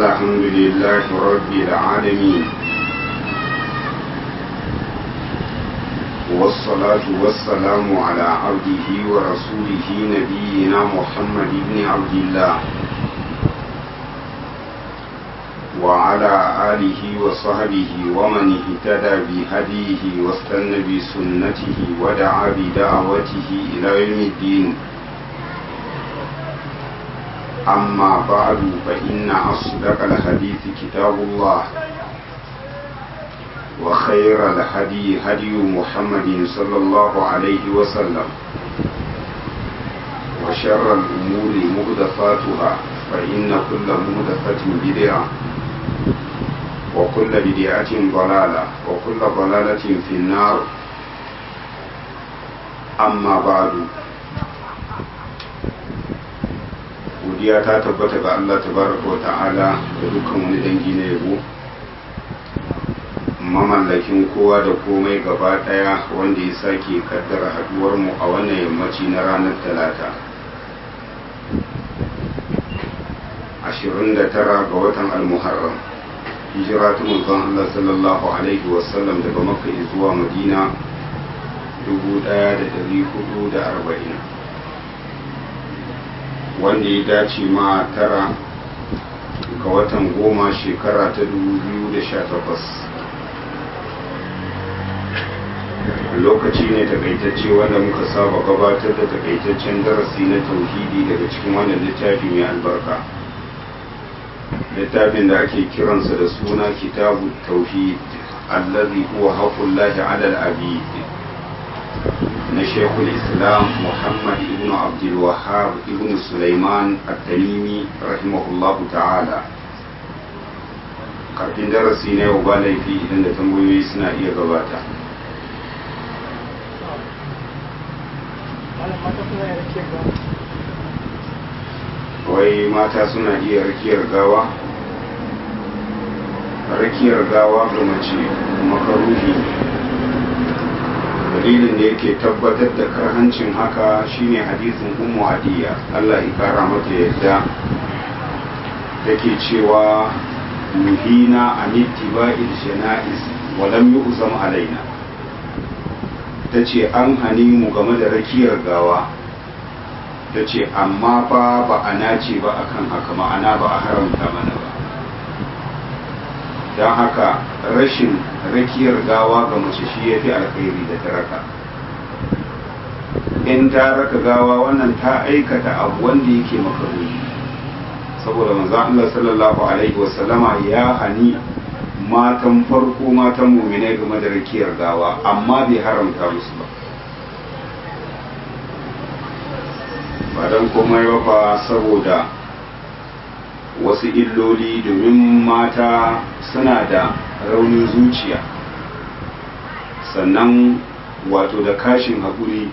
الحمد لله رب العالمين والصلاة والسلام على عبده ورسوله نبينا محمد بن عبد الله وعلى آله وصحبه ومن اهتدى بهديه واستنى بسنته ودعا بدعوته إلى يوم الدين أما بعد فإن أصدق الحديث كتاب الله وخير الهدي هدي محمد صلى الله عليه وسلم وشر الأمور مهدفاتها فإن كل مهدفة بدعة وكل بدعة ضلالة وكل ضلالة في النار أما بعد godiya ta tabbata ga Allah tabaraka wa ta'ala da dukkan wani dangi na yabo mamallakin kowa da komai gaba daya wanda ya sake kaddara haduwar mu a wannan yammaci na ranar talata 29 ga watan al-muharram hijira ta manzon Allah sallallahu alaihi wasallam daga makka zuwa madina 1440 wanda ya dace ma tara ga watan goma shekara ta 2018 lokaci ne takaitacce wanda muka saba gabatar da takaitaccen darasi na tauhidi daga cikin wannan littafi mai albarka littafin da ake kiransa da suna kitabu tauhid allazi huwa haqqullahi ala al-abid na shekul islam muhammad ibn abdul wahab ibn sulaiman at-tamimi rahimahullahu ta'ala kafin darasi na yau ba laifi idan da tambayoyi suna iya gabata wai mata suna iya rakiyar gawa rakiyar gawa ga mace makaruhi dalilin da yake tabbatar da karhancin haka shine hadisin ummu hadiya Allah ya kara mata yadda take cewa muhina an ittiba'il janaiz wa lam yu'zam alaina tace an hani mu game da rakiyar gawa tace amma fa ba a nace ba akan haka ma'ana ba a haramta mana ba don haka rashin rakiyar gawa ga mace shi ya fi alkhairi da ta raka in ta raka gawa wannan ta aikata abu wanda yake makaruni saboda manzo Allah sallallahu alaihi wasallama ya hani matan farko matan muminai game da rakiyar gawa amma bai haramta musu ba ba don komai ba fa saboda wasu illoli domin mata suna da raunin zuciya sannan wato da kashin haƙuri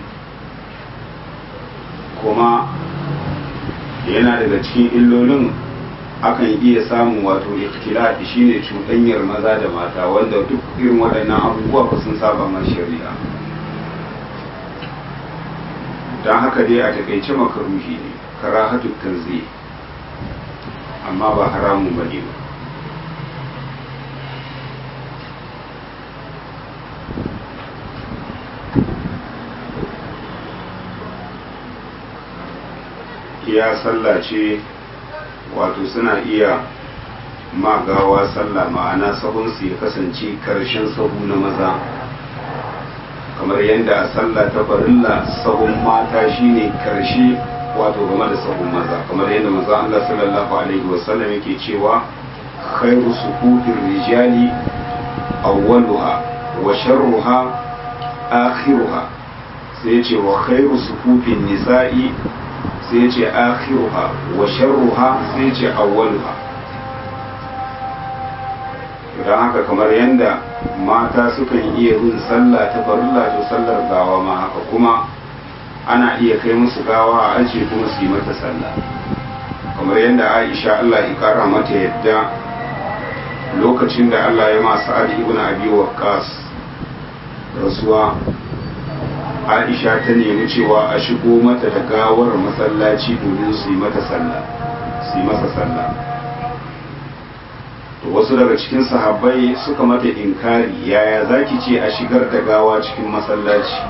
kuma yana daga cikin illolin akan iya samun wato ikhtilati shine cuɗanyar maza da mata wanda duk irin waɗannan abubuwa ba sun saba ma shari'a don haka dai a takaice makaruhi ne karahatu tanzih amma ba haramun ba ne ba iya sallah ce wato suna iya magawa sallah ma'ana sahunsu ya kasance karshen sahu na maza kamar yadda a sallah ta farilla sahun mata shine karshe wato game da sahun maza kamar yadda maza Allah sallallahu alaihi wasallam yake cewa khairu sufufir rijali awwaluha wa sharruha akhiruha sai ya ce wa khairu sufufin nisa'i sai ya ce akhiruha wa sharruha sai ya ce awwaluha don haka kamar yadda mata sukan iya yin sallah ta farilla to sallar gawa ma haka kuma ana iya kai musu gawa a ajiye kuma su yi mata sallah kamar yadda aisha allah ya kara mata yadda lokacin da allah ya masu ali ibn abi waqqas rasuwa aisha ta nemi cewa a shigo mata da gawar masallaci domin su yi mata sallah su yi masa sallah to wasu daga cikin sahabbai suka mata inkari yaya zaki ce a shigar da gawa cikin masallaci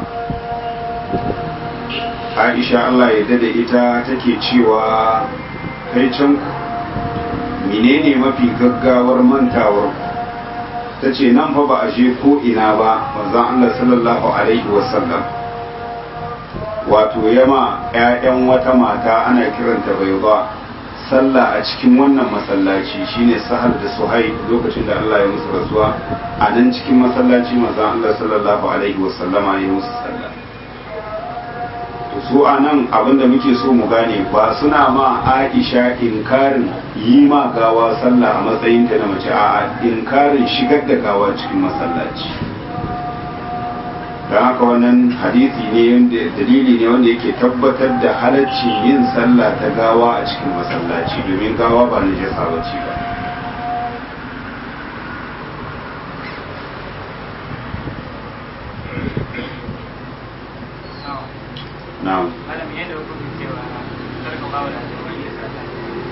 aisha Allah ya dade ita take cewa kai can menene mafi gaggawar mantawar ta ce nan fa ba a je ko ina ba manzon Allah sallallahu alaihi wasallam wato yama 'ya'yan wata mata ana kiranta bai ba sallah a cikin wannan masallaci shine sahal da suhai lokacin da Allah ya musu rasuwa a nan cikin masallaci manzon Allah sallallahu alaihi wasallama ya musu sallah su a nan abinda muke so mu gane ba suna ma aisha inkarin yi ma gawa sallah a matsayinta na mace a inkarin shigar da gawa cikin masallaci don haka wannan hadisi ne dalili ne wanda yake tabbatar da halaccin yin sallah ta gawa a cikin masallaci domin gawa ba na jasa bace ba na'am malam yadda hukumin cewa sarka bawa da wani ya sata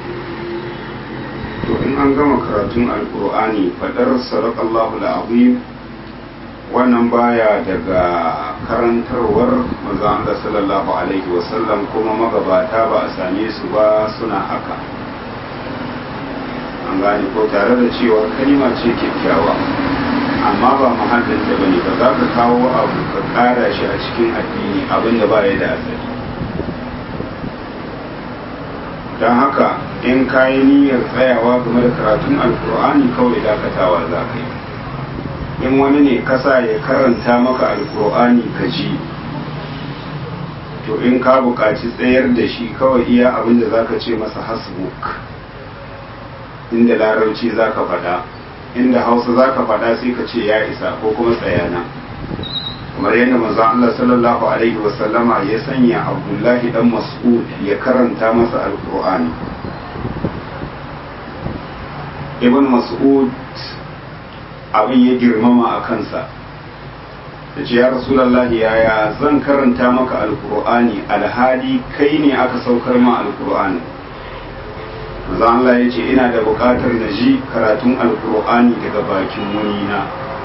to in an gama karatun alkur'ani fadar sadakallahu al'azim wannan baya daga karantarwar manzon Allah sallallahu alaihi wasallam kuma magabata ba a same su ba suna haka an gane ko tare da cewa kalima ce kyakkyawa amma ba mahallin da bane ba za ka kawo abu ka kara shi a cikin addini abinda ba ya da asali don haka in kayi niyyar tsayawa game da karatun alkur'ani kawai dakatawa za ka yi in wani ne kasa ya karanta maka alkur'ani ka ji to in ka buƙaci tsayar da shi kawai iya abin da za ka ce masa hasbuk inda larabci za ka faɗa inda hausa za ka faɗa sai ka ce ya isa ko kuma tsayana kamar yadda manzo Allah sallallahu alaihi wasallama ya sanya Abdullahi dan Mas'ud ya karanta masa alkur'ani ibn Mas'ud abin ya girmama a kansa da ce ya rasulallahi yaya zan karanta maka alkur'ani alhali kai ne aka saukar ma alkur'ani maza Allah ya ce ina da bukatar na ji karatun alkur'ani daga bakin munina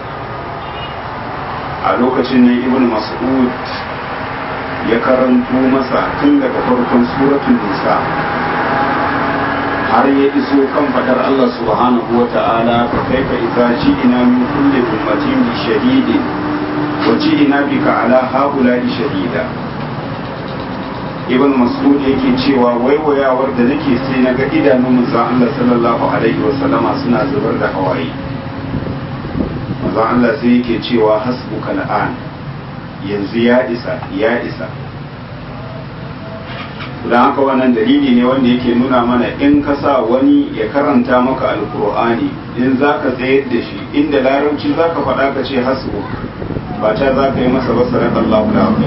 a lokacin ne ibn mas'ud ya karanto masa tun daga farkon suratul nisa har ya iso kan fadar Allah subhanahu wa ta'ala fa kaifa idza ji'na min kulli ummatin bi shahidin wa ji'na bika ala haula'i shahida ibn mas'ud yake cewa waiwayawar da nake sai na ga idanun manzon Allah sallallahu alaihi wa sallama suna zubar da hawaye manzon Allah sai yake cewa hasbuka al'an yanzu ya isa ya isa don haka wannan dalili ne wanda yake nuna mana in ka sa wani ya karanta maka alkur'ani in za ka tsayar da shi inda larabci za ka faɗa ka ce hasbu ba ta za ka yi masa ba sarar Allah da abu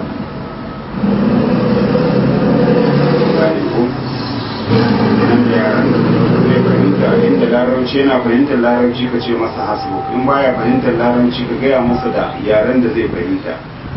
inda larabci yana fahimtar larabci ka ce masa hasbu in baya fahimtar larabci ka gaya masa da yaren da zai fahimta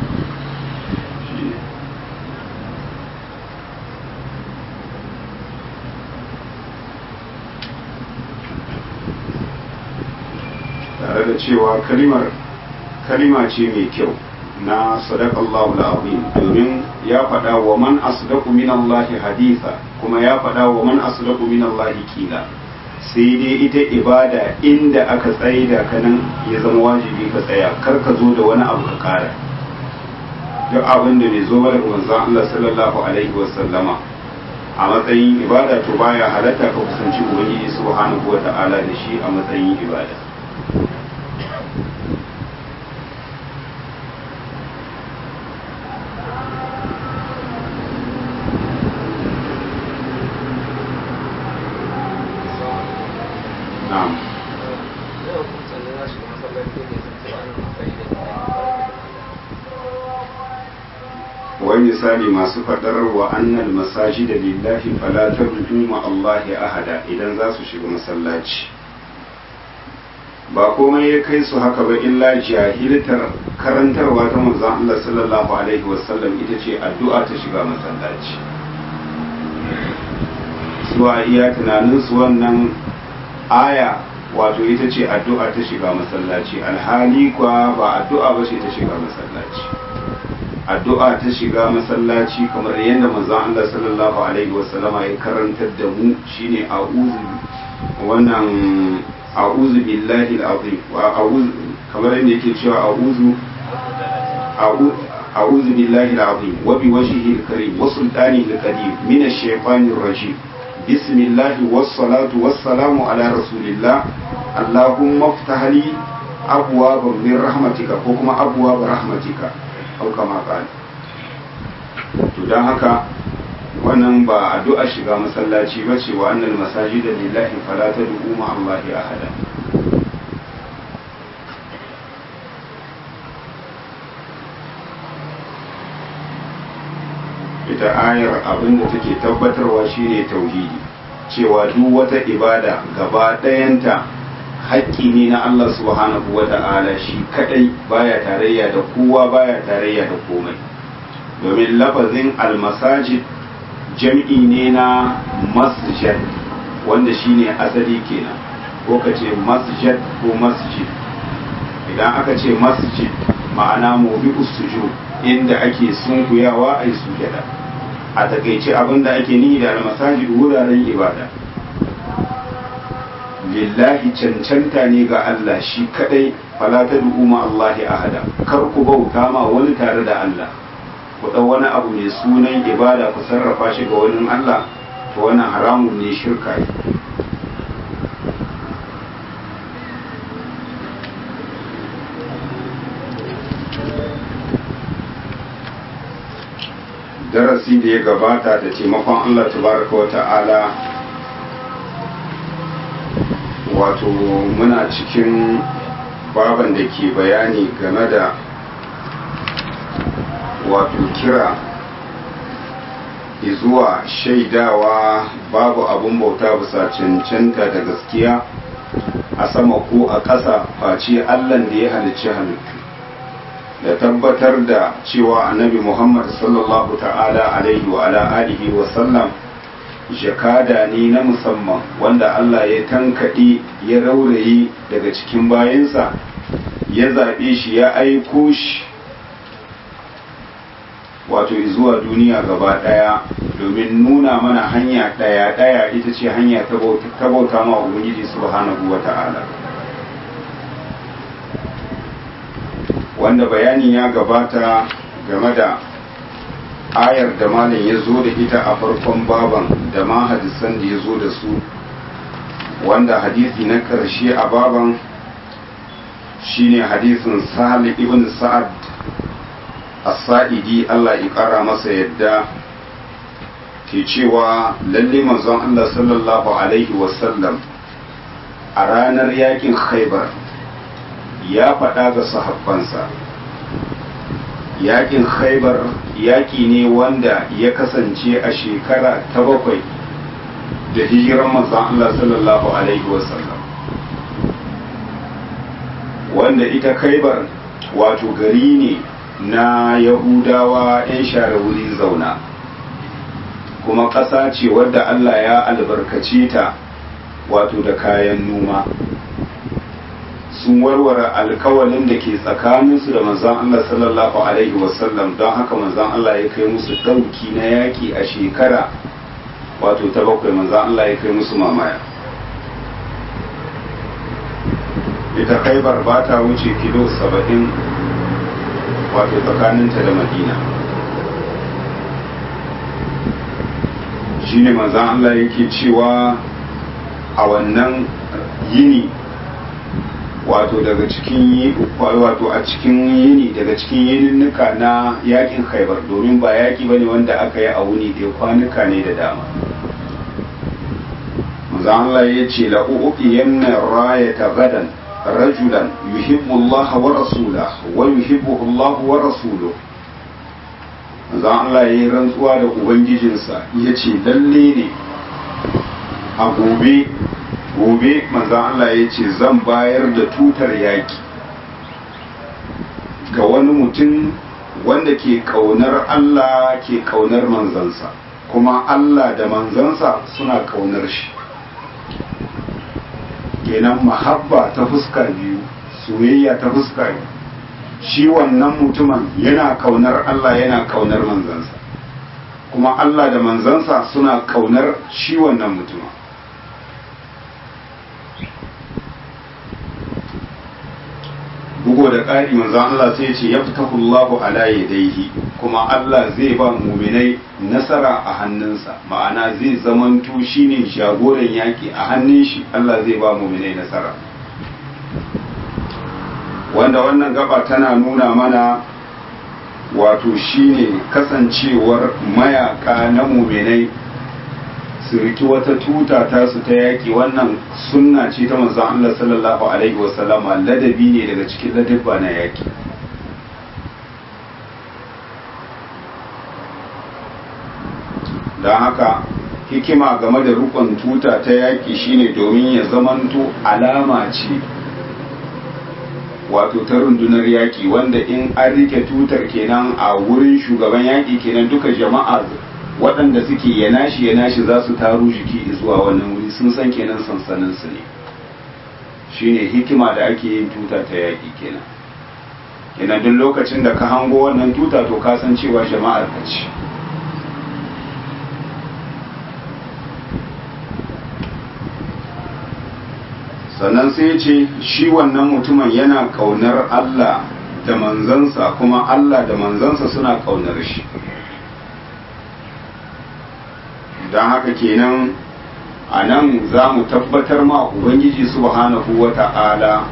tare da cewa kalimar kalima ce mai kyau na sadakallahu al'azim domin ya faɗa wa man asdaqu min Allah haditha kuma ya faɗa wa man asdaqu min Allah kila sai dai ita ibada inda aka tsaye da kanan ya zama wajibi ka tsaya kar ka zo da wani abu ka kara duk abin da bai zo ba daga manzon Allah sallallahu alaihi wa sallama a matsayin ibada to baya halatta ka kusanci ubangiji subhanahu wa ta'ala da shi a matsayin ibada na'am wai misali masu faɗar wa annal masajida lillahi fala tad'u ma Allahi ahada idan za su shiga masallaci ba komai ya kai su haka ba illa jahiltar karantarwa ta manzon Allah sallallahu alaihi wasallam ita ce addu'a ta shiga masallaci su a iya tunanin su wannan aya wato ita ce addu'a ta shiga masallaci alhali kwa ba addu'a ba ce ta shiga masallaci addu'a ta shiga masallaci kamar yadda manzon Allah sallallahu alaihi wasallama ya karantar da mu shine a'udhu wannan a'udhu billahi al-azim wa a'udhu kamar yadda yake cewa a'udhu a'udhu billahi al-azim wa bi wajhihi al-karim wa sultanihi al-qadim min ash-shaytanir rajim بسم الله والصلاة والسلام على رسول الله اللهم افتح لي أبواب من رحمتك وكما أبواب رحمتك أو كما قال don haka wannan ba addu'a shiga masallaci ba ce wa annal masajida lillahi fala tad'u ma Allah ahada ita ayar abinda take tabbatarwa shine tauhidi cewa duk wata ibada gaba ɗayanta haƙƙi ne na Allah subhanahu wa ta'ala shi kadai baya tarayya da kowa baya tarayya da komai domin lafazin almasajid jam'i ne na masjid wanda shine asali kenan ko ka ce masjid ko masjid idan aka ce masjid ma'ana mobi sujud inda ake sunkuyawa a yi sujada a takaice abinda ake nihi da almasajid wuraren ibada lillahi cancanta ne ga Allah shi kadai fala ta ma Allahi ahada kar ku bauta ma wani tare da Allah ku ɗau wani abu mai sunan ibada ku sarrafa shi ga wani Allah to wannan haramun ne shirka ne darasi da ya gabata da taimakon Allah tabaraka wa ta'ala wato muna cikin baban da ke bayani game da wato kira zuwa shaidawa babu abun bauta bisa cancanta da gaskiya a sama ko a ƙasa face allan da ya halicci halittu da tabbatar da cewa annabi muhammad sallallahu ta'ala alaihi wa ala alihi wa sallam jakada ne na musamman wanda allah ya tankaɗe ya raurayi daga cikin bayansa ya zaɓe shi ya aiko shi wato zuwa duniya gaba ɗaya domin nuna mana hanya ɗaya ɗaya ita ce hanya ta bauta ma ubangiji subhanahu wa ta'ala wanda bayani ya gabata game da ayar da malam ya zo da ita a farkon baban da ma hadisan da ya zo da su wanda hadisi na ƙarshe a baban shine hadisin sahal ibn sa'ad as-sa'idi Allah ya ƙara masa yadda ke cewa lalle manzon Allah sallallahu alaihi wasallam a ranar yakin khaibar ya faɗa ga sahabbansa yakin khaibar yaki ne wanda ya kasance a shekara ta bakwai da hijiran manzon Allah sallallahu alaihi wasallam wanda ita khaibar wato gari ne na yahudawa 'yan share wuri zauna kuma ƙasa ce wadda Allah ya albarkace ta wato da kayan noma sun warware alkawalin da ke tsakaninsu da manzan Allah sallallahu Alaihi wasallam don haka manzan Allah ya kai musu ɗauki na yaƙi a shekara wato ta bakwai manzan Allah ya kai musu mamaya ita khaibar ba ta wuce kilo saba'in wato tsakaninta da madina shine manzan Allah yake cewa a wannan yini wato daga cikin wato a cikin yini daga cikin yininnuka na yakin khaibar domin ba yaki bane wanda aka yi a wuni da kwanuka ne da dama manzan Allah ya ce la'u'uqiyanna rayata gadan rajulan yuhibbu Allah wa rasulahu wa yuhibbuhu Allah wa rasuluhu manzon Allah ya yi rantsuwa da ubangijinsa ya ce lalle ne a gobe gobe manzon Allah ya ce zan bayar da tutar yaki ga wani mutum wanda ke kaunar Allah ke kaunar manzansa kuma Allah da manzansa suna kaunar shi kenan mahabba ta fuska biyu soyayya ta fuska biyu shi wannan mutumin yana kaunar Allah yana kaunar manzansa kuma Allah da manzansa suna kaunar shi wannan mutumin bugo da ƙari manzan Allah sai ce ya fita Allahu ala yadaihi kuma Allah zai ba muminai nasara a hannunsa ma'ana zai zamanto shine jagoran yaƙi a hannun shi Allah zai ba muminai nasara wanda wannan gaba tana nuna mana wato shine kasancewar mayaka na muminai su riki wata tuta ta su ta yaƙi wannan sunna ce ta manzon Allah sallallahu alaihi wasallama ladabi ne daga cikin ladabba na yaƙi don haka hikima game da rukun tuta ta yaƙi shine domin ya zamanto alama ce wato ta rundunar yaƙi wanda in an rike tutar kenan a wurin shugaban yaƙi kenan duka jama'a waɗanda suke ya nashi ya nashi za su taru jiki zuwa wannan wuri sun san kenan sansanin su ne shine hikima da ake yin tuta ta yaƙi kenan kenan duk lokacin da ka hango wannan tuta to ka san cewa jama'ar ka ce sannan sai ya ce shi wannan mutumin yana kaunar Allah da manzansa kuma Allah da manzansa suna kaunar shi don haka kenan a nan za mu tabbatar ma ubangiji subhanahu wa ta'ala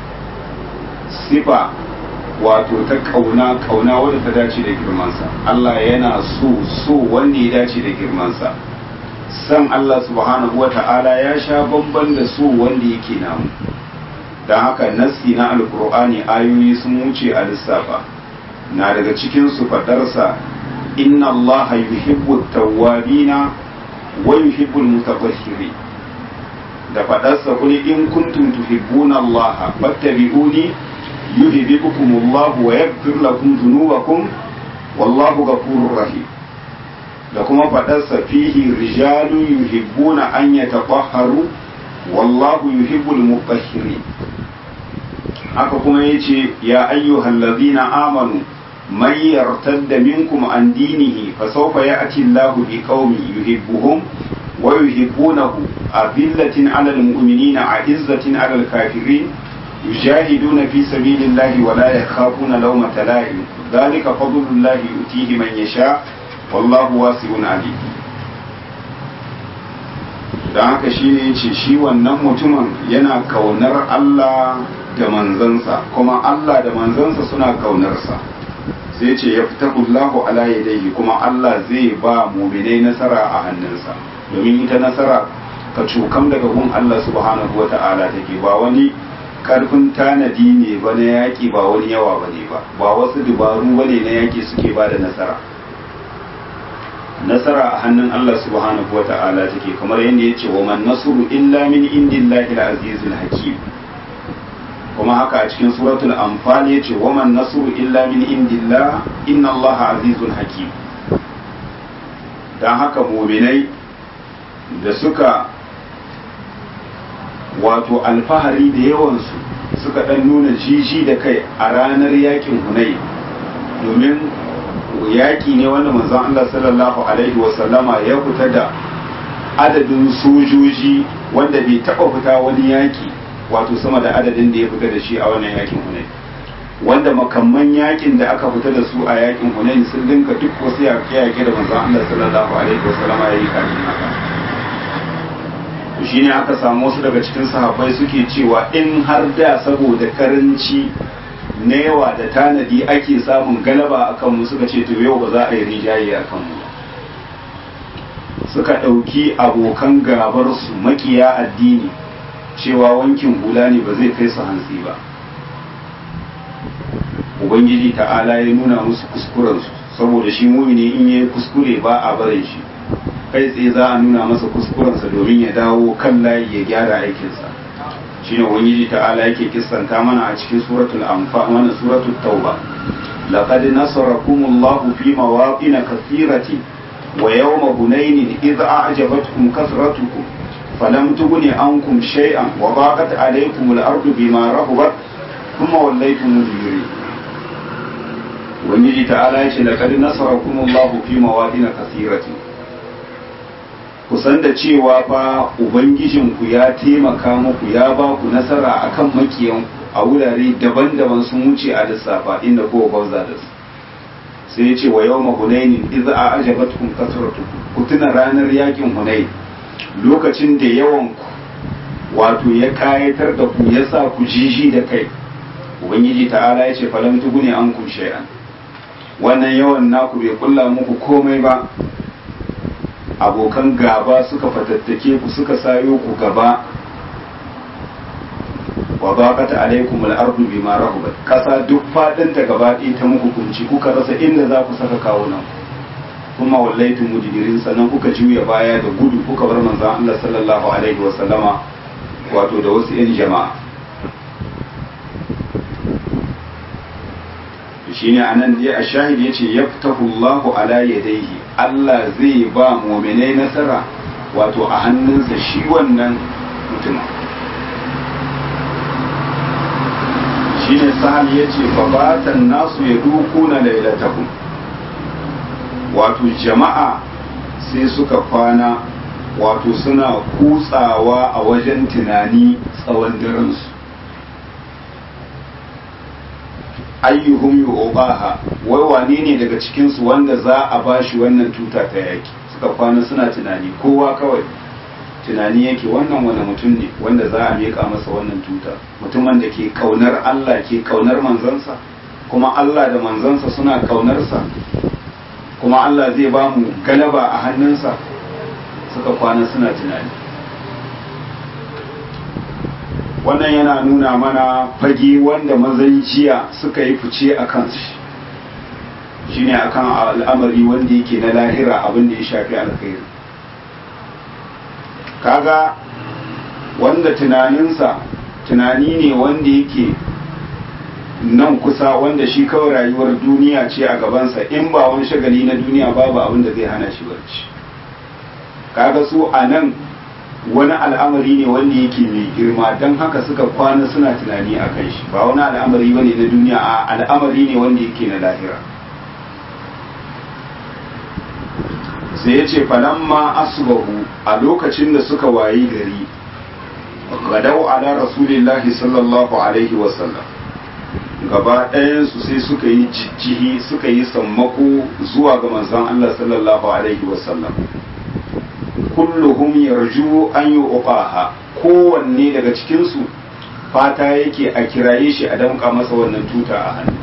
sifa wato ta kauna kauna wadda ta dace da girmansa Allah yana so so wanda ya dace da girmansa san Allah subhanahu wa ta'ala ya sha bamban da so wanda yake namu don haka nassi na alkur'ani ayoyi sun wuce a lissafa na daga cikin su fadarsa inna Allah yuhibbu tawwabina wa yuhibbu mutatahhirin da fadarsa kuli in kuntum tuhibbuna Allah fattabi'uni yuhibbukum Allah wa yaghfir lakum dhunubakum wallahu ghafurur rahim da kuma faɗarsa fihi rijalu yuhibbuna an yatahharu wallahu yuhibbul mutahhirin haka kuma yace ya ayyuhal ladina amanu man yartadda minkum an dinihi fa sawfa ya'ti Allahu biqaumin yuhibbuhum wa yuhibbunahu adillatin 'alal mu'minina 'izzatin 'alal kafirin yujahiduna fi sabilillahi wa la yakhafuna lawmata la'im dhalika fadlullahi yutihi man yasha' wallahu wasi'un alim don haka shi ne ce shi wannan mutumin yana kaunar Allah da manzansa kuma Allah da manzansa suna kaunarsa sai ce ya fita kullahu ala yadayhi kuma Allah zai ba muminai nasara a hannunsa domin ita nasara ka cukam daga gun Allah subhanahu wa ta'ala take ba wani karfin tanadi ne ba na yaƙi ba wani yawa ba ne ba ba wasu dubaru ba ne na yaƙi suke ba da nasara nasara a hannun Allah subhanahu wa ta'ala take kamar yadda ya ce wa man nasru illa min indillahi al-azizul hakim kuma haka a cikin suratul anfal ya ce wa man nasru illa min indillah inna Allah azizul hakim dan haka mu'minai da suka wato alfahari da yawansu suka dan nuna jiji da kai a ranar yakin hunai domin yaƙi ne wanda manzon Allah sallallahu alaihi wasallama ya fita da adadin sojoji wanda bai taɓa fita wani yaƙi wato sama da adadin da ya fita da shi a wannan yaƙin Hunayn wanda makamman yaƙin da aka fita da su a yaƙin Hunayn sun dinka duk wasu yaƙe-yaƙe da manzon Allah sallallahu alaihi wasallama ya yi kafin haka shi ne aka samu wasu daga cikin sahabbai suke cewa in har da saboda karanci na yawa da tanadi ake samun galaba a kanmu suka ce to yau ba za a yi rijaye a kanmu suka ɗauki abokan gabarsu makiya addini cewa wankin hula ne ba zai kai su hantsi ba ubangiji ta'ala ya nuna musu kuskurensu saboda shi mumini in yi kuskure ba a barin shi kai tsaye za a nuna masa kuskurensa domin ya dawo kan layi ya gyara aikinsa shine ubangiji ta'ala yake kissanta mana a cikin suratul anfal wannan suratul tauba laqad nasarakumullahu fi mawaqin kathiratin wa yawma hunain idh a'jabatkum kasratukum falam tughni ankum shay'an wa daqat alaykum al-ardu bima rahabat thumma wallaytum mudbirin ubangiji ta'ala ya ce laqad nasarakum Allahu fi mawadin kathiratin kusan da cewa fa ubangijinku ya taimaka muku ya ba ku nasara akan makiyan a wurare daban-daban sun wuce a lissafa inda kowa gwauza da su sai ya ce wa yau mahunainin iza a ajabatkum kasratukum ku tuna ranar yakin hunain lokacin da yawan ku wato ya kayatar da ku ya sa ku jiji da kai ubangiji ta'ala ya ce falam tugune an kun shay'an wannan yawan naku bai kulla muku komai ba abokan gaba suka fatattake ku suka sayo ku gaba wa baqata alaikum al-ardu bima rahabat kasa duk fadin ta gaba ɗaya ta muku kunci kuka rasa inda za ku saka kawunan kuma wallaitu mudbirin sannan kuka juya baya da gudu kuka bar manzon Allah sallallahu alaihi wa sallama wato da wasu yan jama'a shine anan dai a shahid yace yaftahu Allahu ala yadayhi Allah zai ba mu'minai nasara wato a hannunsa shi wannan mutum shine sahal yace babatan nasu ya dukuna lailatahum wato jama'a sai suka kwana wato suna kutsawa a wajen tunani tsawon daransu ayyuhum yu'baha wai wane ne daga cikin su wanda za a bashi wannan tuta ta yaki suka kwana suna tunani kowa kawai tunani yake wannan wani mutum ne wanda za a miƙa masa wannan tuta mutumin da ke kaunar Allah ke kaunar manzansa kuma Allah da manzansa suna kaunarsa kuma Allah zai ba mu galaba a hannunsa suka kwana suna tunani wannan yana nuna mana fage wanda mazan jiya suka yi fice a kansu shine akan al'amari wanda yake na lahira abin da ya shafi alkhairi kaga wanda tunaninsa tunani ne wanda yake nan kusa wanda shi kawai rayuwar duniya ce a gabansa in ba wani shagali na duniya babu abin da zai hana shi barci kaga su a nan wani al'amari ne wanda yake mai girma don haka suka kwana suna tunani a kan shi ba wani al'amari bane na duniya a al'amari ne wanda yake na lahira sai ya ce falamma asbahu a lokacin da suka wayi gari gadau ala rasulillahi sallallahu alaihi wasallam gaba ɗayansu sai suka yi jijjihi suka yi sammako zuwa ga manzon Allah sallallahu alaihi wasallam kulluhum yarju an yi uqaha kowanne daga cikinsu fata yake a kiraye shi a damƙa masa wannan tuta a hannu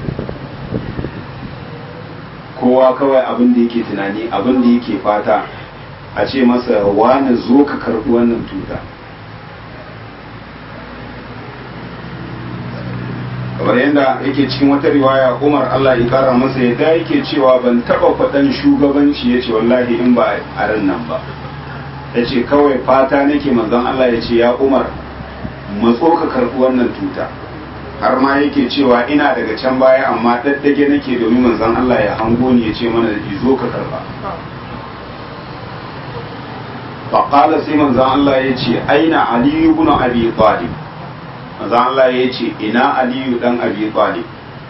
kowa kawai abin da yake tunani abin da yake fata a ce masa wani zo ka karɓi wannan tuta kamar yadda yake cikin wata riwaya umar allah ya kara masa yadda yake cewa ban taɓa faɗan shugabanci ya ce wallahi in ba a ran nan ba ya ce kawai fata nake manzon Allah ya ce ya umar matso ka karɓi wannan tuta har ma yake cewa ina daga can baya amma daddage nake domin manzon Allah ya hango ni ya ce mana zo ka karɓa faƙala sai manzon Allah ya ce aina aliyu ibn abi talib manzon Allah ya ce ina aliyu dan abi talib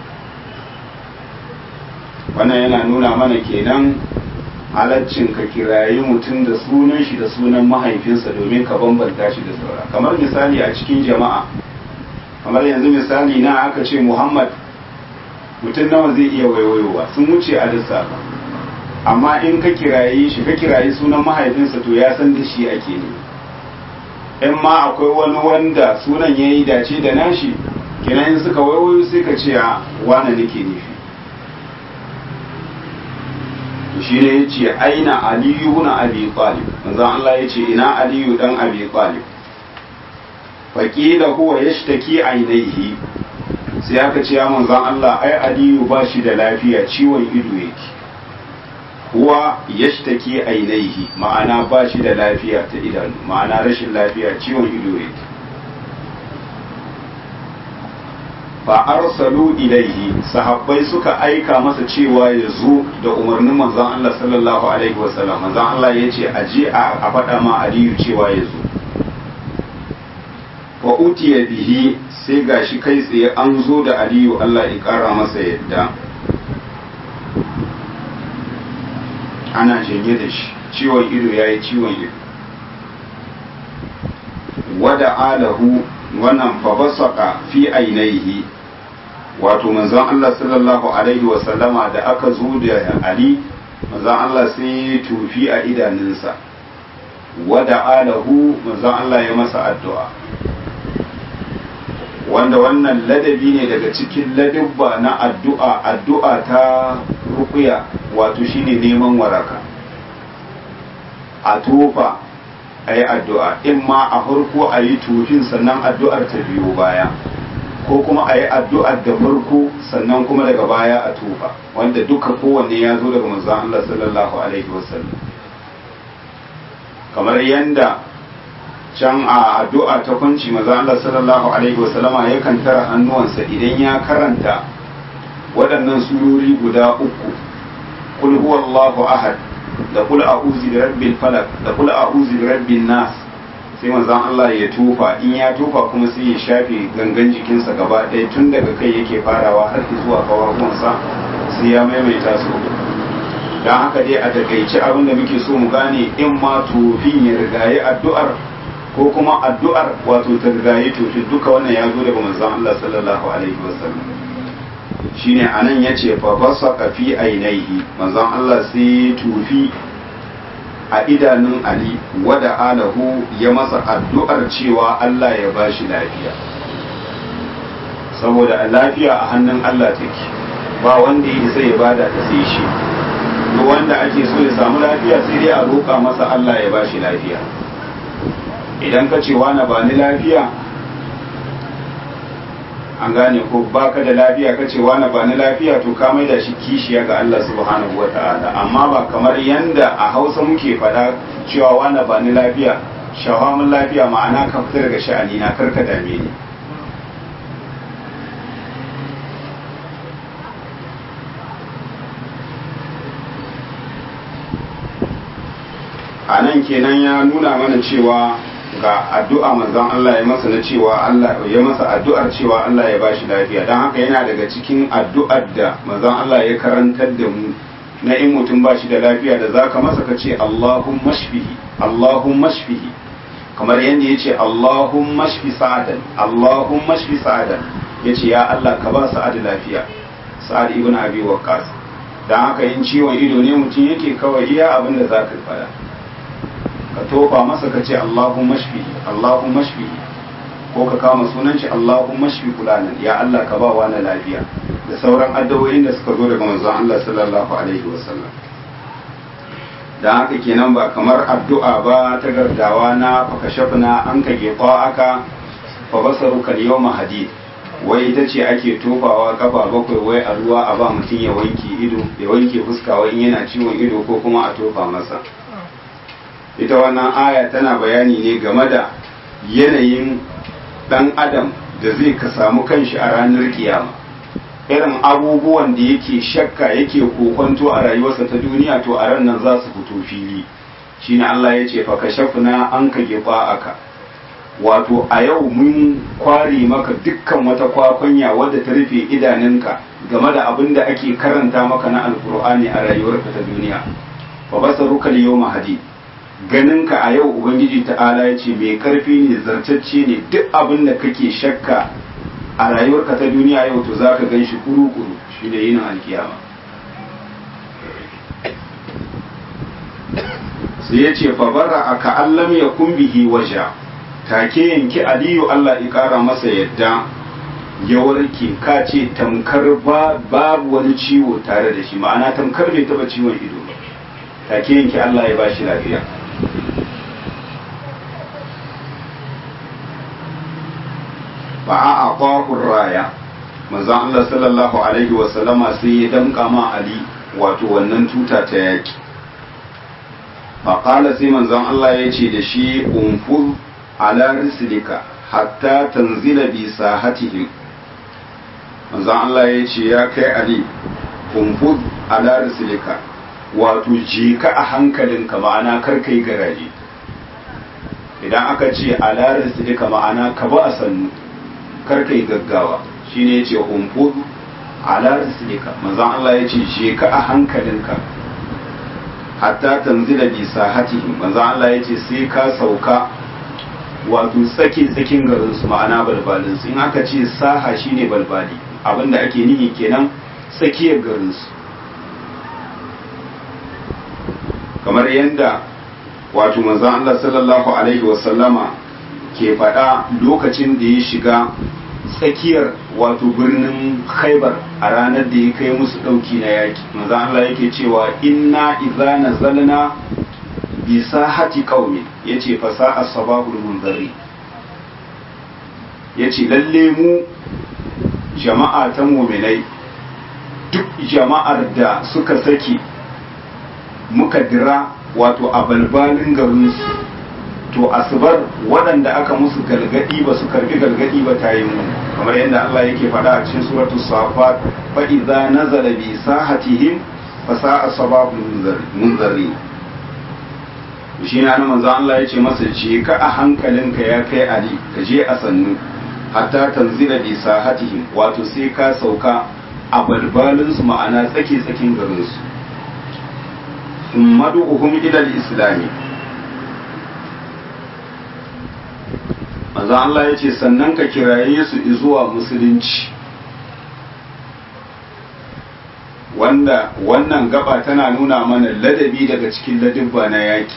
wannan yana nuna mana kenan halaccin ka kirayi mutum da sunan shi da sunan mahaifinsa domin ka bambanta shi da saura kamar misali a cikin jama'a kamar yanzu misali na aka ce muhammad mutum nawa zai iya waiwayowa sun wuce a lissafa amma in ka kirayi shi ka kirayi sunan mahaifinsa to ya san da shi ake ne in ma akwai wani wanda sunan ya yi dace da nashi kenan in suka waiwayo sai ka ce a wane nake nufi shi ne ya ce aina aliyu na abi talib manzan Allah ya ce ina aliyu dan abi talib faƙila huwa ya shtaki ainihi sai aka ce ya manzan Allah ai aliyu ba shi da lafiya ciwon ido yake huwa ya shtaki ainihi ma'ana ba shi da lafiya ta idanu ma'ana rashin lafiya ciwon ido yake fa arsalu ilaihi sahabbai suka aika masa cewa ya zo da umarnin manzon Allah sallallahu alaihi wasallam manzon Allah ya ce a je a faɗa ma Aliyu cewa ya zo wa utiya bihi sai gashi kai tsaye an zo da aliyu Allah ya kara masa yadda ana janye da shi ciwon ido ya yi ciwon ido wada alahu wannan fabasaka fi ainihi wato manzon Allah sallallahu alaihi wasallama da aka zo da ali manzon Allah sai tufi a idanunsa wada alahu manzon Allah ya masa addu'a wanda wannan ladabi ne daga cikin ladabba na addu'a addu'a ta rukuya wato shine neman waraka a tofa a yi addu'a in ma a farko a yi tufin sannan addu'ar ta biyo baya ko kuma a yi addu'ar da farko sannan kuma daga baya a tofa wanda duka kowanne ya zo daga manzon Allah sallallahu alaihi wasallam kamar yanda can a addu'a ta kunci maza Allah sallallahu alaihi wasallama yakan tara hannuwansa idan ya karanta waɗannan surori guda uku kul huwallahu ahad da kul a'udhu bi rabbil falaq da kul a'udhu bi rabbin nas sai manzon Allah ya tofa in ya tofa kuma sai ya shafe gangan jikinsa gaba ɗaya tun daga kai yake farawa har zuwa kawawansa sai ya maimaita su don haka dai a takaice abin da muke so mu gane in ma tofin ya rigaye addu'ar ko kuma addu'ar wato ta rigaye tofi duka wannan ya zo daga manzon Allah sallallahu alaihi wasallam shine anan yace fa basaqa fi ainihi manzon Allah sai tufi a idanun Ali wada alahu ya masa addu'ar cewa Allah ya bashi lafiya saboda lafiya a hannun Allah take ba wanda ya isa ya bada ta sai shi duk wanda ake so ya samu lafiya sai dai a roƙa masa Allah ya bashi lafiya idan ka ce wani ba ni lafiya an gane ko baka da lafiya ka ce wani ba ni lafiya to ka maida shi kishiya ga Allah subhanahu wa ta'ala amma ba kamar yanda a hausa muke faɗa cewa wani ba ni lafiya shawamun lafiya ma'ana ka fita daga sha'ani na karka dame ni a nan kenan ya nuna mana cewa ga addu'a manzon Allah ya masa na cewa Allah ya masa addu'ar cewa Allah ya bashi lafiya don haka yana daga cikin addu'ar da manzon Allah ya karantar da mu na in mutum bashi da lafiya da zaka masa ka ce Allahumma shfihi Allahumma shfihi kamar yadda ya ce Allahumma shfi sa'adan Allahumma shfi sa'adan ya ce ya Allah ka ba sa'ad lafiya sa'ad ibn abi waqqas don haka in ciwon ido ne mutum yake kawai iya abin da zaka faɗa ka tofa masa ka ce Allahumma shfihi Allahumma shfihi ko ka kama sunan shi Allahumma shfi fulanan ya Allah ka ba wa na lafiya da sauran addu'o'in da suka zo daga manzon Allah sallallahu alaihi wasallam dan haka kenan ba kamar addu'a ba ta gardawa na fakashafna an ka gefa aka fa basaruka yawma hadid wai ita ce ake tofawa kafa bakwai wai a ruwa a ba mutum ya wanke ido ya wanke fuska wai yana ciwon ido ko kuma a tofa masa ita wannan aya tana bayani ne game da yanayin dan adam da zai ka samu kanshi a ranar kiyama irin abubuwan da yake shakka yake kokonto a rayuwarsa ta duniya to a ran nan za su fito fili shine Allah ya ce fa kashafna an ka gefa aka wato a yau mun kware maka dukkan wata kwakwanya wadda ta rufe idanunka game da abin da ake karanta maka na alkur'ani a rayuwarka ta duniya fa basaruka al-yawma hadid ganinka a yau ubangiji ta'ala ya ce mai karfi ne zartacce ne duk abin da kake shakka a rayuwarka ta duniya yau to za ka gan shi kuru-kuru shi ne yinin alkiyama sai ya ce fabara a ka'allam ya kumbihi waja take yanki aliyu allah ya kara masa yadda ya warke ka ce tamkar babu wani ciwo tare da shi ma'ana tamkar bai taba ciwon ido ba take yanki allah ya ba shi lafiya fa a aqahu raya manzon Allah sallallahu alaihi wa sallama sai ya danka ma Ali wato wannan tuta ta yaki fa qala sai manzon Allah ya ce da shi unfuz ala rislika hatta tanzila bi sahatihim manzon Allah ya ce ya kai Ali unfuz ala rislika wato je ka a hankalinka ma'ana kar kai garaje idan aka ce alarar sidika ma'ana ka ba a sannu kar ka yi gaggawa shine yace umfud alarar sidika manzon Allah yace je ka a hankalinka hatta tanzila bi sahatihi manzon Allah yace sai ka sauka wato tsakin tsakin garin su ma'ana balbalin su in aka ce saha shine balbali abinda ake nihi kenan tsakiyar garin su kamar yadda wato manzon Allah sallallahu alaihi wasallama ke faɗa lokacin da ya shiga tsakiyar wato birnin khaibar a ranar da ya kai musu ɗauki na yaki manzon Allah yake cewa inna idza nazalna bi sahati qaumi yace fa sa'a sabahul munzari yace lalle mu jama'a ta mu'minai duk jama'ar da suka saki muka dira wato a balbalin garinsu to asubar waɗanda aka musu galgadi ba su karbi galgadi ba ta yi mu kamar yadda Allah yake faɗa a cikin suratu safat fa idza nazala bi sahatihim fa sa'a sababul munzari shi na nan manzo Allah ya ce masa je ka a hankalinka ya kai Ali ka je a sannu hatta tanzila bi sahatihim wato sai ka sauka a balbalin su ma'ana tsake tsakin garin su madu'uhum ila al-islami manzo Allah ya ce sannan ka kiraye su zuwa musulunci wanda wannan gaba tana nuna mana ladabi daga cikin ladabba na yaki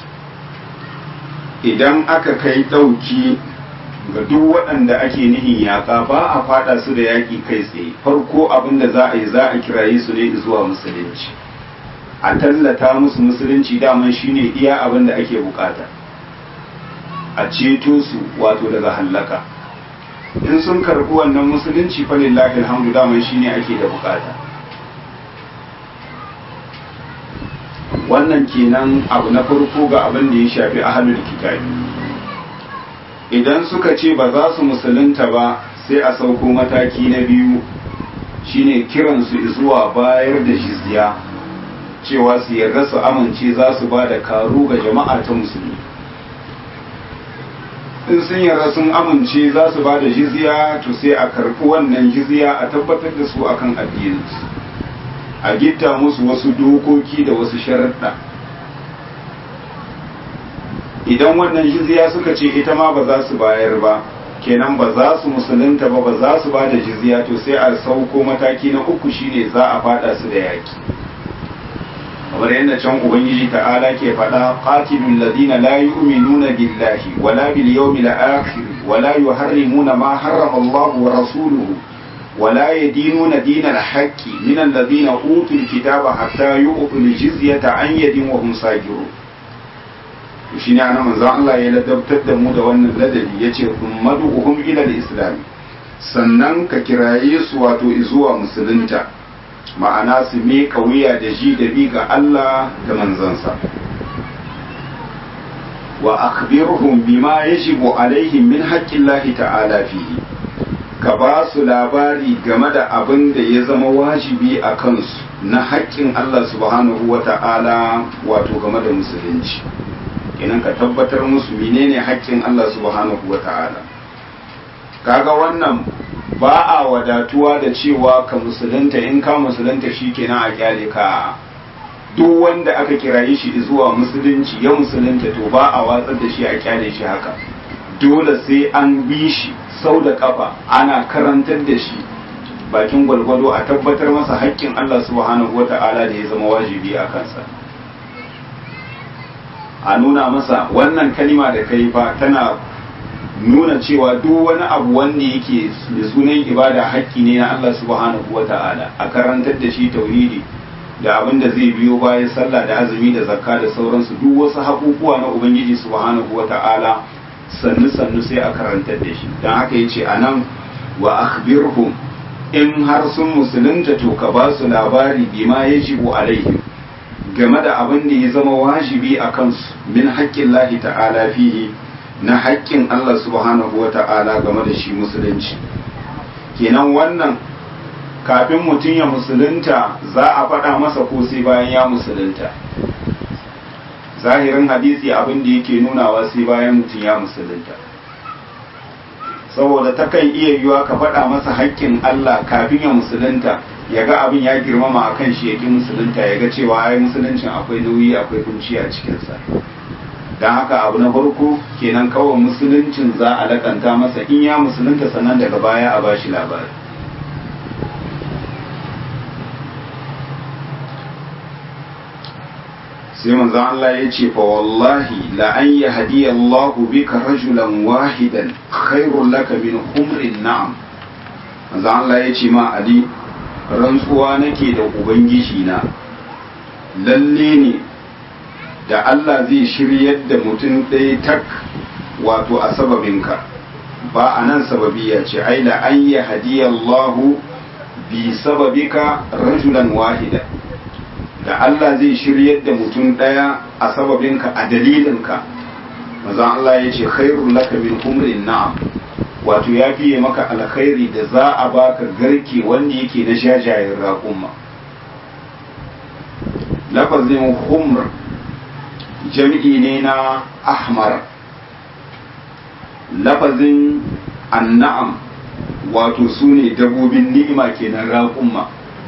idan aka kai ɗauki ga duk waɗanda ake nihin yaƙa ba a faɗa su da yaƙi kai tsaye farko abin da za a yi za a kiraye su ne zuwa musulunci a tallata musu musulunci daman shine iya abin da ake bukata a ceto su wato daga hallaka in sun karɓi wannan musulunci fa lillahi alhamdu daman shine ake da bukata wannan kenan abu na farko ga abin da ya shafi ahlul kitabi idan suka ce ba za su musulunta ba sai a sauko mataki na biyu shine kiransu zuwa bayar da jizya cewa su yarda su amince za su ba da karu ga jama'a ta musulmi in sun yarda sun amince za su ba da jizya to sai a karɓi wannan jizya a tabbatar da su akan addininsu a gitta musu wasu dokoki da wasu sharaɗa idan wannan jizya suka ce ita ma ba za su bayar ba kenan ba za su musulunta ba ba za su ba da jizya to sai a sauko mataki na uku shine za a fada su da yaki kamar yadda can ubangiji ta'ala ke faɗa qatilul ladina la yu'minuna billahi wala bil yawmil akhir wala yuharrimuna ma harrama Allah wa rasuluhu ولا يدينون دين الحق من الذين أوتوا الكتاب حتى يؤتوا الجزية عن يد وهم صاغرون shine ana manzon Allah ya ladabtar da mu da wannan ladabi yace ummaduhum ila al-islam sannan ka kiraye su wato zuwa musulunta ma'ana su me wuya da ji da bi ga Allah da manzansa wa akhbirhum bima yajibu alaihim min haqqillahi ta'ala fihi ka ba su labari game da abin da ya zama wajibi a kansu na haƙƙin Allah subhanahu wa ta'ala wato game da musulunci kenan ka tabbatar musu menene haƙƙin Allah subhanahu wa ta'ala kaga wannan ba a wadatuwa da cewa ka musulunta in ka musulunta shi kenan a kyale ka duk wanda aka kiraye shi zuwa musulunci ya musulunta to ba a watsar da shi a kyale shi haka dole sai an bi shi sau da kafa ana karantar da shi bakin gwalgwado a tabbatar masa haƙƙin Allah subhanahu wata'ala da ya zama wajibi a kansa a nuna masa wannan kalima da kai fa tana nuna cewa duk wani abu wanda yake da sunan ibada haƙƙi ne na Allah subhanahu wata'ala a karantar da shi tauhidi da abin da zai biyo bayan sallah da azumi da zakka da sauransu duk wasu haƙuƙuwa na ubangiji subhanahu wata'ala sannu sannu sai a karantar da shi don haka yace anan wa akhbirhum in har sun musulunta to ka ba su labari bima yajibu alaihim game da abin da ya zama wajibi a kansu min haƙƙin lahi ta'ala fihi na haƙƙin Allah subhanahu wa ta'ala game da shi musulunci kenan wannan kafin mutum ya musulunta za a faɗa masa ko sai bayan ya musulunta zahirin hadisi abin da yake nunawa sai bayan mutum ya musulunta saboda takan iya yiwa ka faɗa masa haƙƙin Allah kafin ya musulunta ya ga abin ya girmama a kan shi ya ƙi musulunta ya ga cewa ai musuluncin akwai nauyi akwai kunci a cikinsa don haka abu na farko kenan kawai musuluncin za a lakanta masa in ya musulunta sannan daga baya a bashi labari sai manzo Allah ya ce fa wallahi la an yahdi Allahu bika rajulan wahidan khairul laka min humrin na'am manzo Allah ya ce ma Ali rantsuwa nake da ubangiji na lalle ne da Allah zai shiryar da mutum ɗaya tak wato a sababinka ba a nan sababiya ce ai la an yahdi Allahu bi sababika rajulan wahida da Allah zai shiryar da mutum ɗaya a sababinka a dalilinka mazan Allah ya ce khairun laka min humrin na'am wato ya fiye maka alkhairi da za a baka garke wanda yake na jajayen raƙumma lafazin humr jam'i ne na ahmar lafazin anna'am wato su ne dabobin ni'ima kenan raƙumma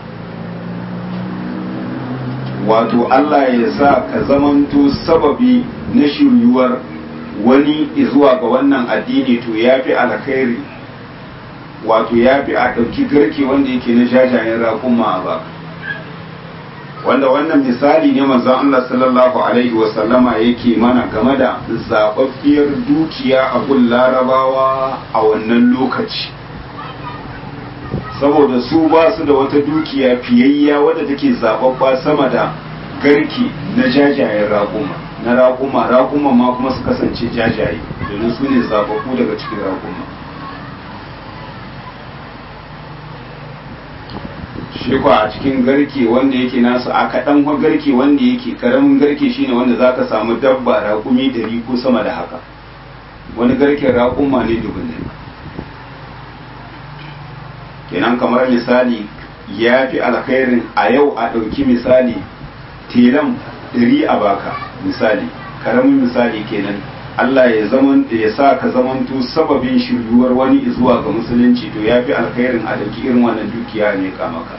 wato Allah ya sa ka zamanto sababi na shiryuwar wani zuwa ga wannan addini to ya fi alkhairi wato ya fi a ɗauki garke wanda yake na jajayen raƙumma a baka wanda wannan misali ne manzon Allah sallallahu alaihi wasallama yake mana game da zaɓaɓɓiyar dukiya a gun larabawa a wannan lokaci saboda su ba su da wata dukiya fiyayya wadda take zababba sama da garki na jajayen raƙuma na raƙuma raƙuma ma kuma su kasance jajaye domin su ne zababbu daga cikin raƙuma shi kwa a cikin garke wanda yake nasu a kaɗan garke wanda yake karamin garke shine wanda za ka samu dabba raƙumi dari ko sama da haka wani garken raƙuma ne dubin kenan kamar misali ya fi alkhairin a yau a ɗauki misali telan ɗari a baka misali karamin misali kenan Allah ya zaman ya sa ka zamanto sababin shiryuwar wani zuwa ga musulunci to ya fi alkhairin a ɗauki irin wannan dukiya ne ka maka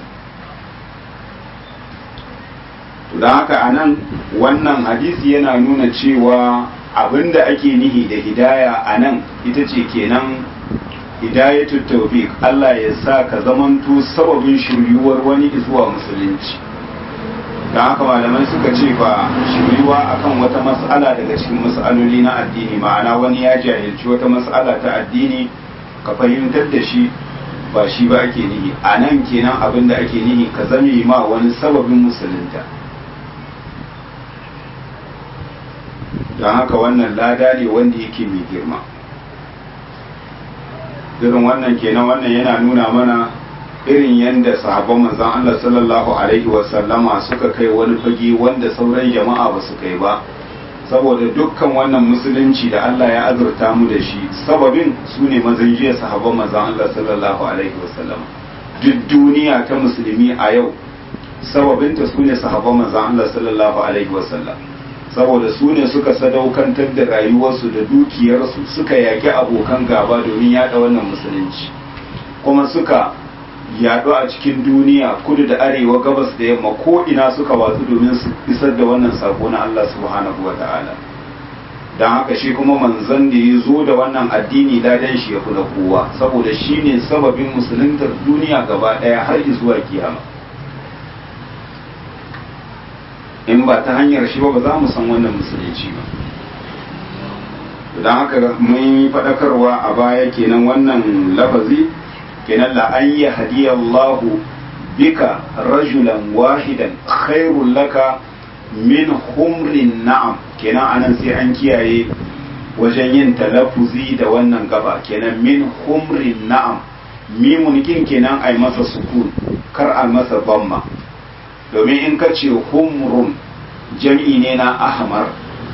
to don haka a nan wannan hadisi yana nuna cewa abinda ake nihi da hidaya a nan ita ce kenan hidayatul tawfiq Allah ya sa ka zamanto sababin shiryuwar wani zuwa musulunci don haka malamai suka ce ba shiryuwa akan wata mas'ala daga cikin mas'aloli na addini ma'ana wani ya jahilci wata mas'ala ta addini ka fahimtar da shi ba shi ba ake nihi a nan kenan abin da ake nihi ka zame ma wani sababin musulunta don haka wannan lada ne wanda yake mai girma irin wannan kenan wannan yana nuna mana irin yadda sahabban manzon Allah sallallahu alaihi wasallama suka kai wani fage wanda sauran jama'a ba su kai ba saboda dukkan wannan musulunci da Allah ya azurta mu da shi sababin su ne mazanjiyar sahabban manzon Allah sallallahu alaihi wasallama duk duniya ta musulmi a yau sababinta su ne sahabban manzon Allah sallallahu alaihi wasallam saboda su ne suka sadaukantar da rayuwarsu da dukiyarsu suka yaƙi abokan gaba domin yaɗa wannan musulunci kuma suka yaɗu a cikin duniya kudu da arewa gabas da yamma ko ina suka watsu domin su isar da wannan sako na Allah subhanahu wa ta'ala don haka shi kuma manzon da ya zo da wannan addini ladan shi ya kula kowa saboda shi ne sababin musuluntar duniya gaba ɗaya har zuwa kiyama in ba ta hanyar shi ba ba za mu san wannan musulunci ba don haka mun yi faɗakarwa a baya kenan wannan lafazi kenan la an yi hadiyallahu bika rajulan wahidan khairul laka min humrin na'am kenan anan sai an kiyaye wajen yin talafuzi da wannan gaba kenan min humrin na'am mimun kin kenan ai masa sukun kar a masa bamma domin in ka ce humrun jam'i ne na ahmar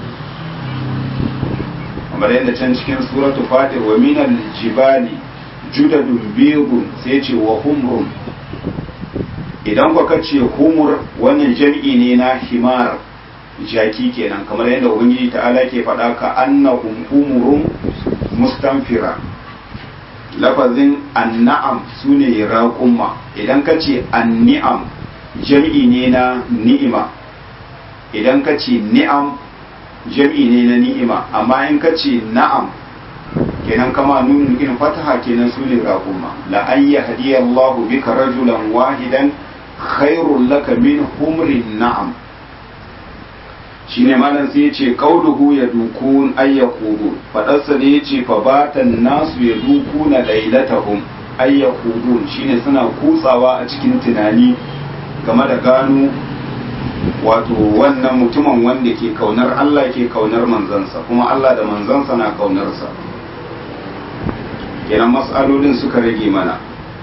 kamar yadda can cikin suratu fatir wa minal jibali judadun biyun sai ce wa humrun idan ka ce humur wannan jam'i ne na himar jaki kenan kamar yadda ubangiji ta'ala ke faɗa ka annahum umurun mustanfira lafazin anna'am sune raƙumma idan ka ce anni'am jam'i ne na ni'ima idan ka ce ni'am jam'i ne na ni'ima amma in ka ce na'am kenan kama nunu in fataha kenan sune raƙumma la an yahdiyallahu bika rajulan wahidan khairul laka min humrin na'am shine malam sai yace qauluhu yadukun ay yaqudun fadarsa da yace fa batan nasu yadukuna lailatahum ay yaqudun shine suna kutsawa a cikin tunani game da gano wato wannan mutumin wanda ke kaunar Allah ke kaunar manzansa kuma Allah da manzansa na kaunarsa kenan mas'alolin suka rage mana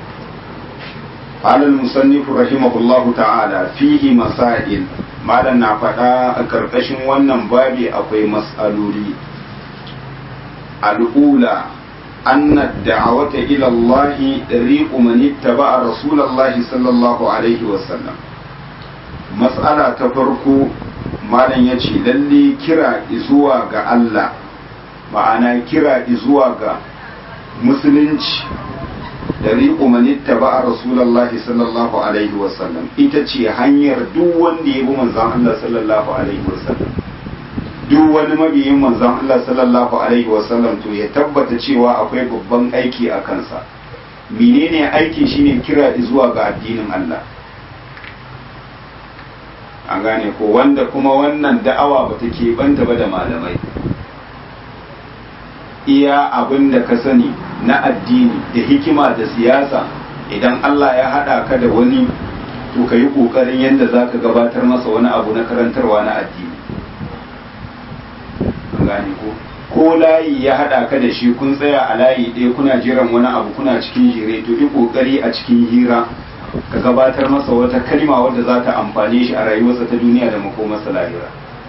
قال المصنف رحمه الله تعالى فيه مسائل malam na faɗa a ƙarƙashin wannan babi akwai matsaloli al'ula anna da'awata ila Allah dariqu man ittaba'a rasulullahi sallallahu alaihi wasallam mas'ala ta farko malam yace lalle kira zuwa ga Allah ma'ana kira zuwa ga musulunci dariqu man ittaba'a rasulullahi sallallahu alaihi wasallam ita ce hanyar duk wanda ya bi manzon Allah sallallahu alaihi wasallam duk wani mabiyin manzon Allah sallallahu alaihi wasallam to ya tabbata cewa akwai babban aiki a kansa menene aiki shine kira zuwa ga addinin Allah an gane ko wanda kuma wannan da'awa bata ke banta ba da malamai iya abin da ka sani na addini da hikima da siyasa idan Allah ya haɗa ka da wani to ka yi ƙoƙarin yadda za ka gabatar masa wani abu na karantarwa na addini gane ko ko layi ya haɗa ka da shi kun tsaya a layi ɗaya kuna jiran wani abu kuna cikin jire to yi ƙoƙari a cikin hira ka gabatar masa wata kalma wadda za ta amfane shi a rayuwarsa ta duniya da makomarsa lahira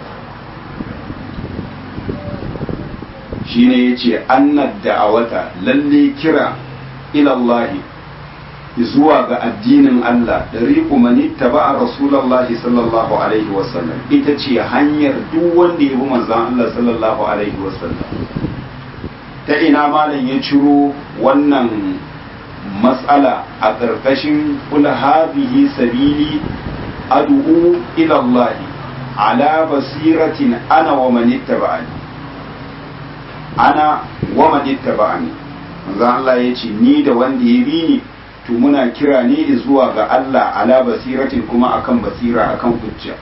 shine yace annad da'awata lalle kira ilallahi zuwa ga addinin Allah da riƙu manitta ba a rasulallahi sallallahu alaihi wasallam ita ce hanyar duk wanda ya bi manzan Allah sallallahu alaihi wasallam ta ina malam ya ciro wannan matsala a ƙarƙashin kul hadhihi sabili ad'u ila Allah ala basiratin ana wa manittaba'ani ana wa manittaba'ani manzo Allah ya ce ni da wanda ya bi ni to muna kira ne zuwa ga Allah ala basiratin kuma akan basira akan hujja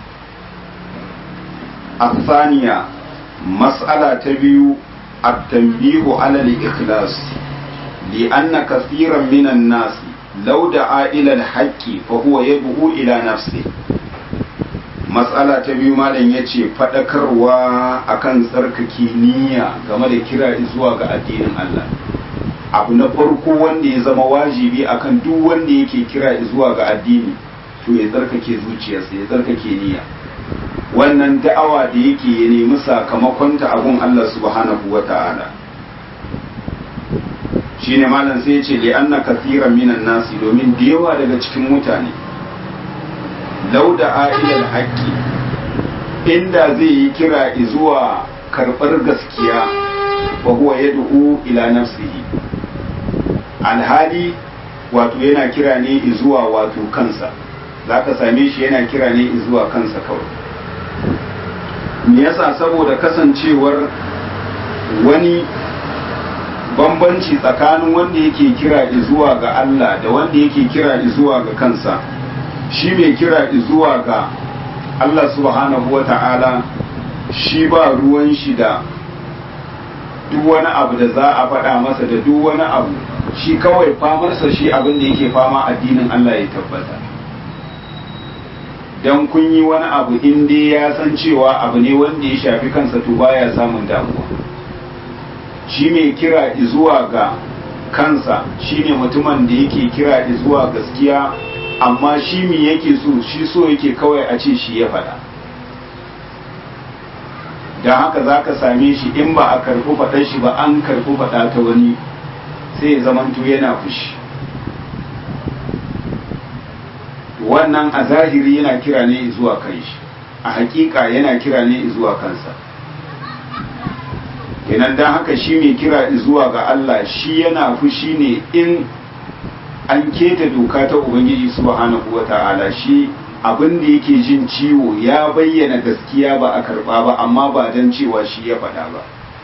الثانية مسألة تبيو التنبيه على الإخلاص لأن كثيرا من الناس لو دعا إلى الحق فهو يدعو إلى نفسه matsala ta biyu malam ya ce faɗakarwa akan tsarkake niyya game da kira zuwa ga addinin Allah abu na farko wanda ya zama wajibi akan duk wanda yake kira zuwa ga addini to ya tsarkake zuciyarsa ya tsarkake niyya wannan da'awa da yake ya nemi sakamakonta abun Allah subhanahu wa ta'ala shine malam sai ya ce li'anna kathiran minan nasi domin da yawa daga cikin mutane lauda a'ilal haƙƙi inda zai yi kira zuwa karɓar gaskiya wa huwa yad'u ila nafsihi alhali wato yana kira ne zuwa wato kansa zaka same shi yana kira ne zuwa kansa kawai me yasa saboda kasancewar wani bambanci tsakanin wanda yake kira zuwa ga Allah da wanda yake kira zuwa ga kansa shi mai kira zuwa ga Allah subhanahu wa ta'ala shi ba ruwan shi da duk wani abu da za a faɗa masa da duk wani abu shi kawai famarsa shi abin da yake fama addinin Allah ya tabbata dan kun yi wani abu in dai ya san cewa abu ne wanda ya shafi kansa to baya samun damuwa shi mai kira zuwa ga kansa shine mutumin da yake kira zuwa gaskiya amma shi mi yake so shi so yake kawai a ce shi ya faɗa don haka za ka same shi in ba a karfi faɗar shi ba an karfi faɗa ta wani sai ya zamanto yana fushi wannan a zahiri yana kira ne zuwa kan shi a hakika yana kira ne zuwa kansa kenan dan haka shi mai kira zuwa ga Allah shi yana fushi ne in an keta doka ta ubangiji subhanahu wata'ala shi abin da yake jin ciwo ya bayyana gaskiya ba a karba ba amma ba don cewa shi ya faɗa ba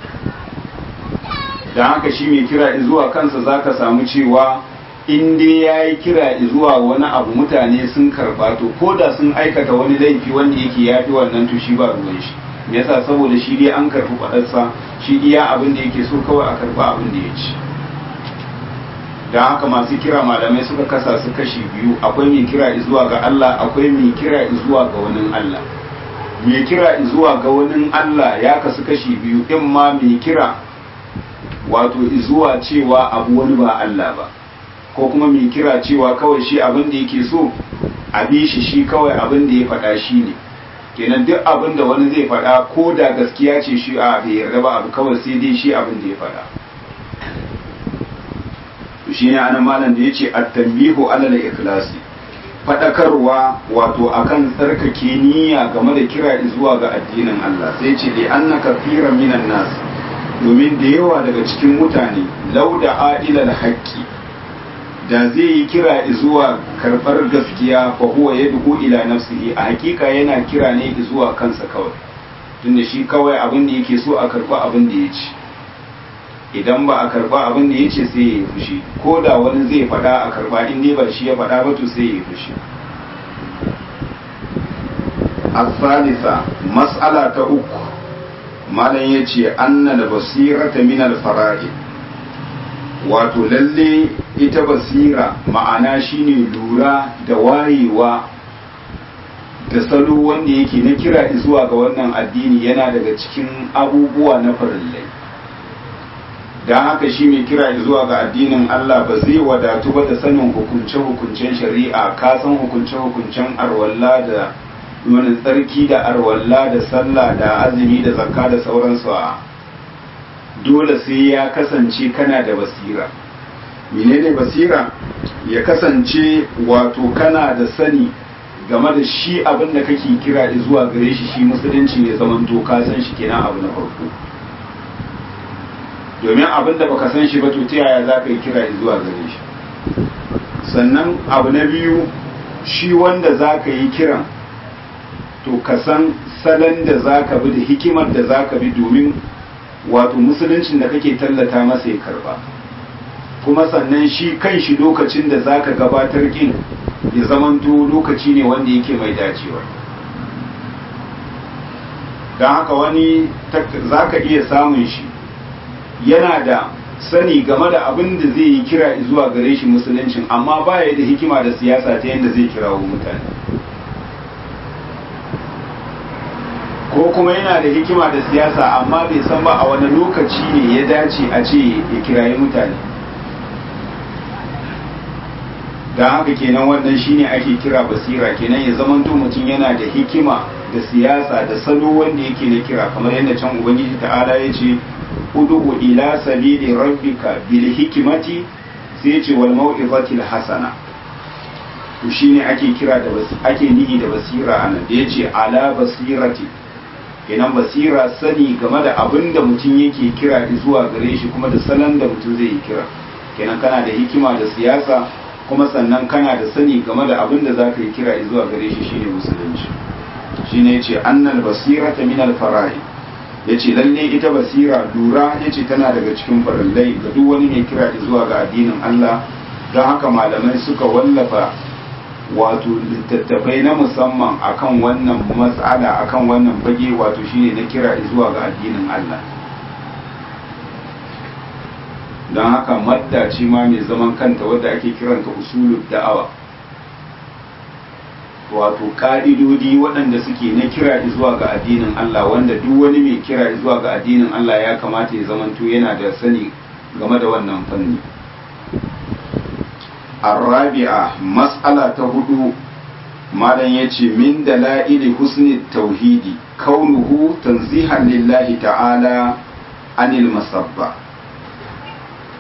don haka shi mai kira zuwa kansa za ka samu cewa in dai ya yi kira zuwa wani abu mutane sun karba to ko da sun aikata wani laifi wanda yake ya fi wannan to shi ba ruwan shi me yasa saboda shi dai an karɓi faɗarsa shi iya abin da yake so kawai a karɓa abin da ya ci don haka masu kira malamai suka kasa su kashi biyu akwai mai kira zuwa ga Allah akwai mai kira zuwa ga wani Allah mai kira zuwa ga wani Allah ya kasu kashi biyu in ma mai kira wato zuwa cewa abu wani ba Allah ba ko kuma mai kira cewa kawai shi abin da yake so a bi shi shi kawai abin da ya faɗa shi ne kenan duk abin da wani zai faɗa ko da gaskiya ce shi a bai yarda ba abu kawai sai dai shi abin da ya faɗa shi ne anan malam da ya ce at-tanbihu ala al-ikhlasi fadakarwa wato akan tsarkake niyya game da kira zuwa ga addinin Allah sai ce li annaka kafiran minan nas domin da yawa daga cikin mutane lauda adilal haqqi da zai yi kira zuwa karbar gaskiya fa huwa yad'u ila nafsihi a hakika yana kira ne zuwa kansa kawai tunda shi kawai abin da yake so a karba abin da ya ci idan ba a karba abin da ya ce sai ya yi fushi ko da wani zai faɗa a karba in dai ba shi ya faɗa ba to sai ya yi fushi asalisa mas'ala ta uku malam ya ce annal basirata min alfara'i wato lalle ita basira ma'ana shine lura da wayewa da salo wanda yake na kira zuwa ga wannan addini yana daga cikin abubuwa na farillai don haka shi mai kira zuwa ga addinin Allah ba zai wadatu ba da sanin hukunce-hukuncen shari'a ka san hukunce-hukuncen arwalla da wani tsarki da arwalla da sallah da azumi da zakka da sauransu a dole sai ya kasance kana da basira menene basira ya kasance wato kana da sani game da shi abin da kake kira zuwa gare shi shi musulunci ne zaman to ka san shi kenan abu na farko domin abin da baka san shi ba to ta yaya za ka yi kira zuwa gare shi sannan abu na biyu shi wanda za ka yi kiran to ka san salon da za ka bi da hikimar da za ka bi domin wato musuluncin da kake tallata masa ya karba kuma sannan shi kan shi lokacin da za ka gabatar kin ya zamanto lokaci ne wanda yake mai dacewa don haka wani za ka iya samun shi yana da sani game da abin da zai yi kira zuwa gare shi musuluncin amma baya da hikima da siyasa ta yadda zai kirawo mutane ko kuma yana da hikima da siyasa amma bai san ba a wani lokaci ne ya dace a ce ya kirayi mutane don haka kenan wannan shine ake kira basira kenan ya zamanto mutum yana da hikima da siyasa da salo wanda yake na kira kamar yadda can ubangiji ta'ala ya ce ud'u ila sabili rabbika bil hikmati sai ya ce wal mau'izatil hasana to shine ake kira da ake nihi da basira anan da yace ala basirati kenan basira sani game da abin da mutum yake kira zuwa gare shi kuma da salon da mutum zai yi kira kenan kana da hikima da siyasa kuma sannan kana da sani game da abin da za ka yi kira zuwa gare shi shine musulunci shine yace annal basirata min al fara'i yace lalle ita basira lura yace tana daga cikin farallai ga duk wani mai kira zuwa ga addinin Allah don haka malamai suka wallafa wato littattafai na musamman akan wannan matsala akan wannan fage wato shine na kira zuwa ga addinin Allah don haka madda ce ma mai zaman kanta wadda ake kiranta usulul da'awa wato ka'idodi waɗanda suke na kira zuwa ga addinin Allah wanda duk wani mai kira zuwa ga addinin Allah ya kamata ya zamanto yana da sani game da wannan fanni الرابعة مسألة هدو ماذا يتي من دلائل حسن التوحيد كونه تنزيها لله تعالى عن المصبة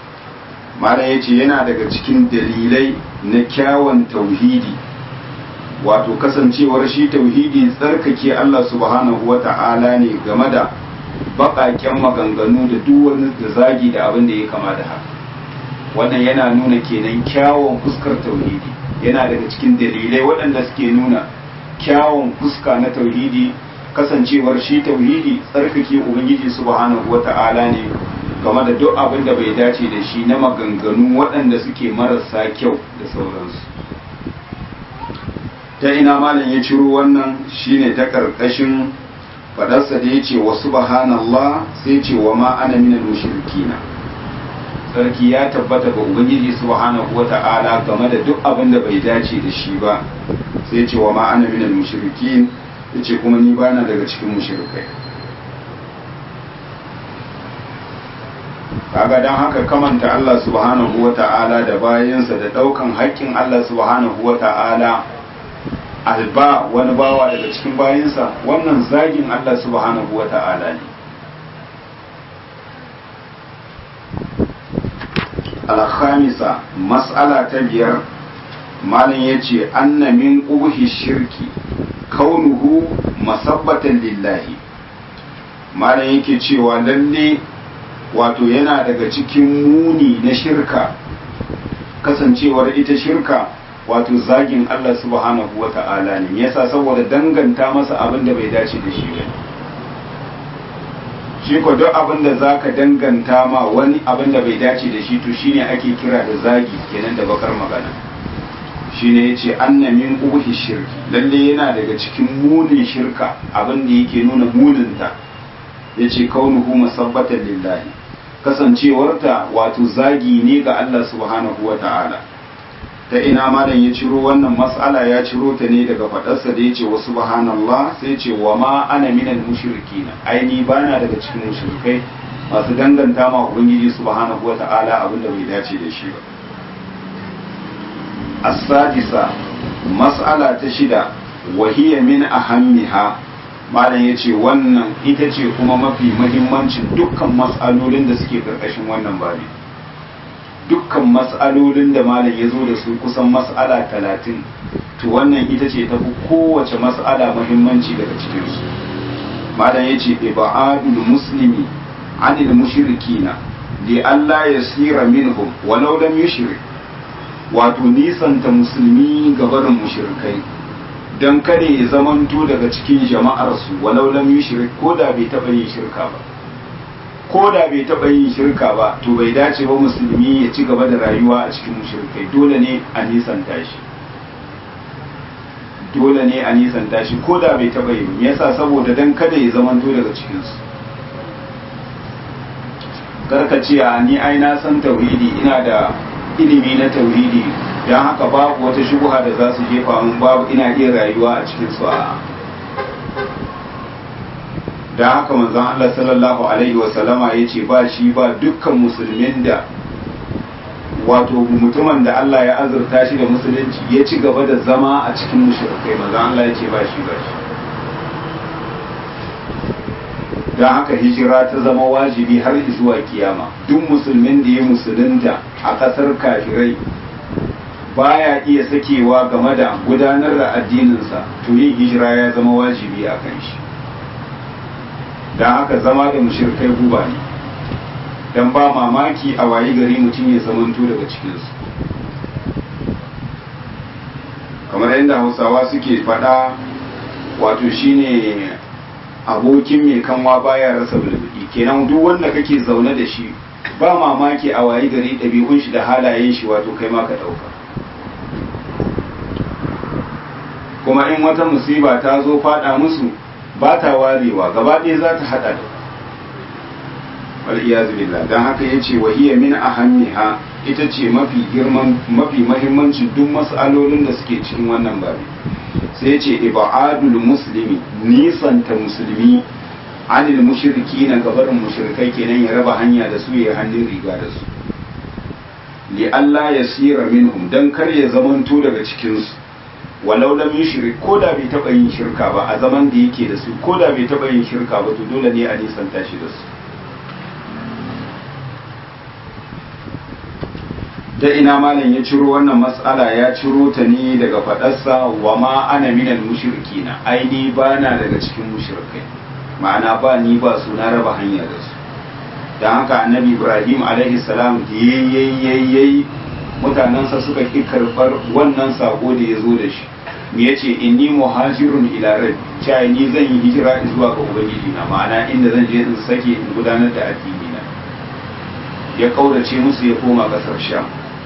ماذا يتي yana daga cikin dalilai na kyawun tauhidi wato kasancewar shi tauhidi tsarkake Allah subhanahu wata'ala ne game da baƙaƙen maganganu da duk wani da zagi da abin da ya kama da haka wannan yana nuna kenan kyawun fuskar tauhidi yana daga cikin dalilai waɗanda suke nuna kyawun fuska na tauhidi kasancewar shi tauhidi tsarkake ubangiji subhanahu wata'ala ne game da duk abin da bai dace da shi na maganganu waɗanda suke marasa kyau da sauransu ta ina malam ya ciro wannan shine ta karkashin fadarsa da ya ce wa subhanallah sai ce wa ma ana minal mushrikina sarki ya tabbata ga ubangiji subhanahu wata'ala game da duk abin da bai dace da shi ba sai ce wa ma ana minal mushrikin yace kuma ni bana daga cikin mushrikai kaga dan haka kamanta Allah subhanahu wata'ala da bayansa da daukan haƙƙin Allah subhanahu wata'ala alba wani bawa daga cikin bayansa wannan zagin Allah subhanahu wata'ala ne alhamisa mas'ala ta biyar malin ya ce anna min ƙubuhi shirki kaunuhu masabbatan lillahi malin yake cewa lalle wato yana daga cikin muni na shirka kasancewar ita shirka wato zagin Allah subhanahu wa ta'ala ne yasa saboda danganta masa abin da bai dace da shi ba shi ko duk abin da zaka danganta ma wani abin da bai dace da shi to shine ake kira da zagi kenan da bakar magana shine yace anna min ubuhi shirki lalle yana daga cikin munin shirka abin da yake nuna muninta yace kaunuhu musabbatan lillahi kasancewarta wato zagi ne ga Allah subhanahu wa ta'ala ta ina malam ya ciro wannan mas'ala ya ciro ta ne daga fadarsa da yace wa subhanallah sai ce wa ma ana minal mushrikina aini bana daga cikin mushrikai masu danganta ma ubangiji subhanahu wata'ala abinda bai dace da shi ba as-sadisa mas'ala ta shida wa hiya min ahammiha malam yace wannan ita ce kuma mafi muhimmancin dukkan mas'alolin da suke karkashin wannan babi dukkan mas'alolin da malam ya zo da su kusan mas'ala talatin to wannan ita ce tafi kowace mas'ala muhimmanci daga cikinsu malam ya ce ibadul muslimi anil mushrikina li Allah ya sira minhum walau lam yushrik wato nisanta musulmi ga barin mushrikai dan kada ya zamanto daga cikin jama'ar su walau lam yushrik ko da bai taba yin shirka ba ko da bai taɓa yin shirka ba to bai dace ba musulmi ya ci gaba da rayuwa a cikin mushrikai dole ne a nisanta shi dole ne a nisanta shi ko da bai taɓa yi yasa saboda dan kada ya zamanto daga cikinsu karka ce a ni ai na san tauhidi ina da ilimi na tauhidi don haka babu wata shubuha da za su jefa min babu ina iya rayuwa a cikin su a da haka manzon Allah sallallahu alaihi wa sallama yace ba shi ba dukkan musulmin da wato mutumin da Allah ya azurta shi da musulunci ya ci gaba da zama a cikin mushrikai manzon Allah yace ba shi ba shi da haka hijira ta zama wajibi har zuwa kiyama duk musulmin da ya musulunta a ƙasar kafirai baya iya sakewa game da gudanar da addininsa to yin hijira ya zama wajibi a kan shi don haka zama da mushirkai guba ne don ba mamaki a wayi gari mutum ya zamanto daga cikinsu kamar yadda hausawa suke faɗa wato shine abokin mai kanwa baya rasa bulbudi kenan duk wanda kake zaune da shi ba mamaki a wayi gari ɗabi'un shi da halayen shi wato kai ma ka ɗauka kuma in wata musiba ta zo faɗa musu ba ta warewa gaba ɗaya za ta haɗa da wal iyazu billah dan haka yace wa hiya min ahammiha ita ce mafi girman mafi mahimmancin duk mas'alolin da suke cikin wannan babi sai ce ibadul muslimi nisanta musulmi anil mushriki na gabarin mushrikai kenan ya raba hanya da su ya hannun riga da su li Allah ya sira minhum dan kar ya zamanto daga cikin su walau lam yushrik ko da bai taba yin shirka ba a zaman da yake da su ko da bai taba yin shirka ba to dole ne a nisanta shi da su ta ina malam ya ciro wannan matsala ya ciro ta ne daga faɗarsa wa ma ana minal mushrikina ai ni ba na daga cikin mushrikai ma'ana ba ni ba su na raba hanya da su don haka annabi ibrahim alaihi salam da yayyayi mutanensa suka ƙi karɓar wannan sako da ya zo da shi me ya ce inni muhajirun ila rabbi cewa ni zan yi hijira zuwa ga ubangiji na ma'ana inda zan je in sake in gudanar da addini na ya kaurace musu ya koma ƙasar sham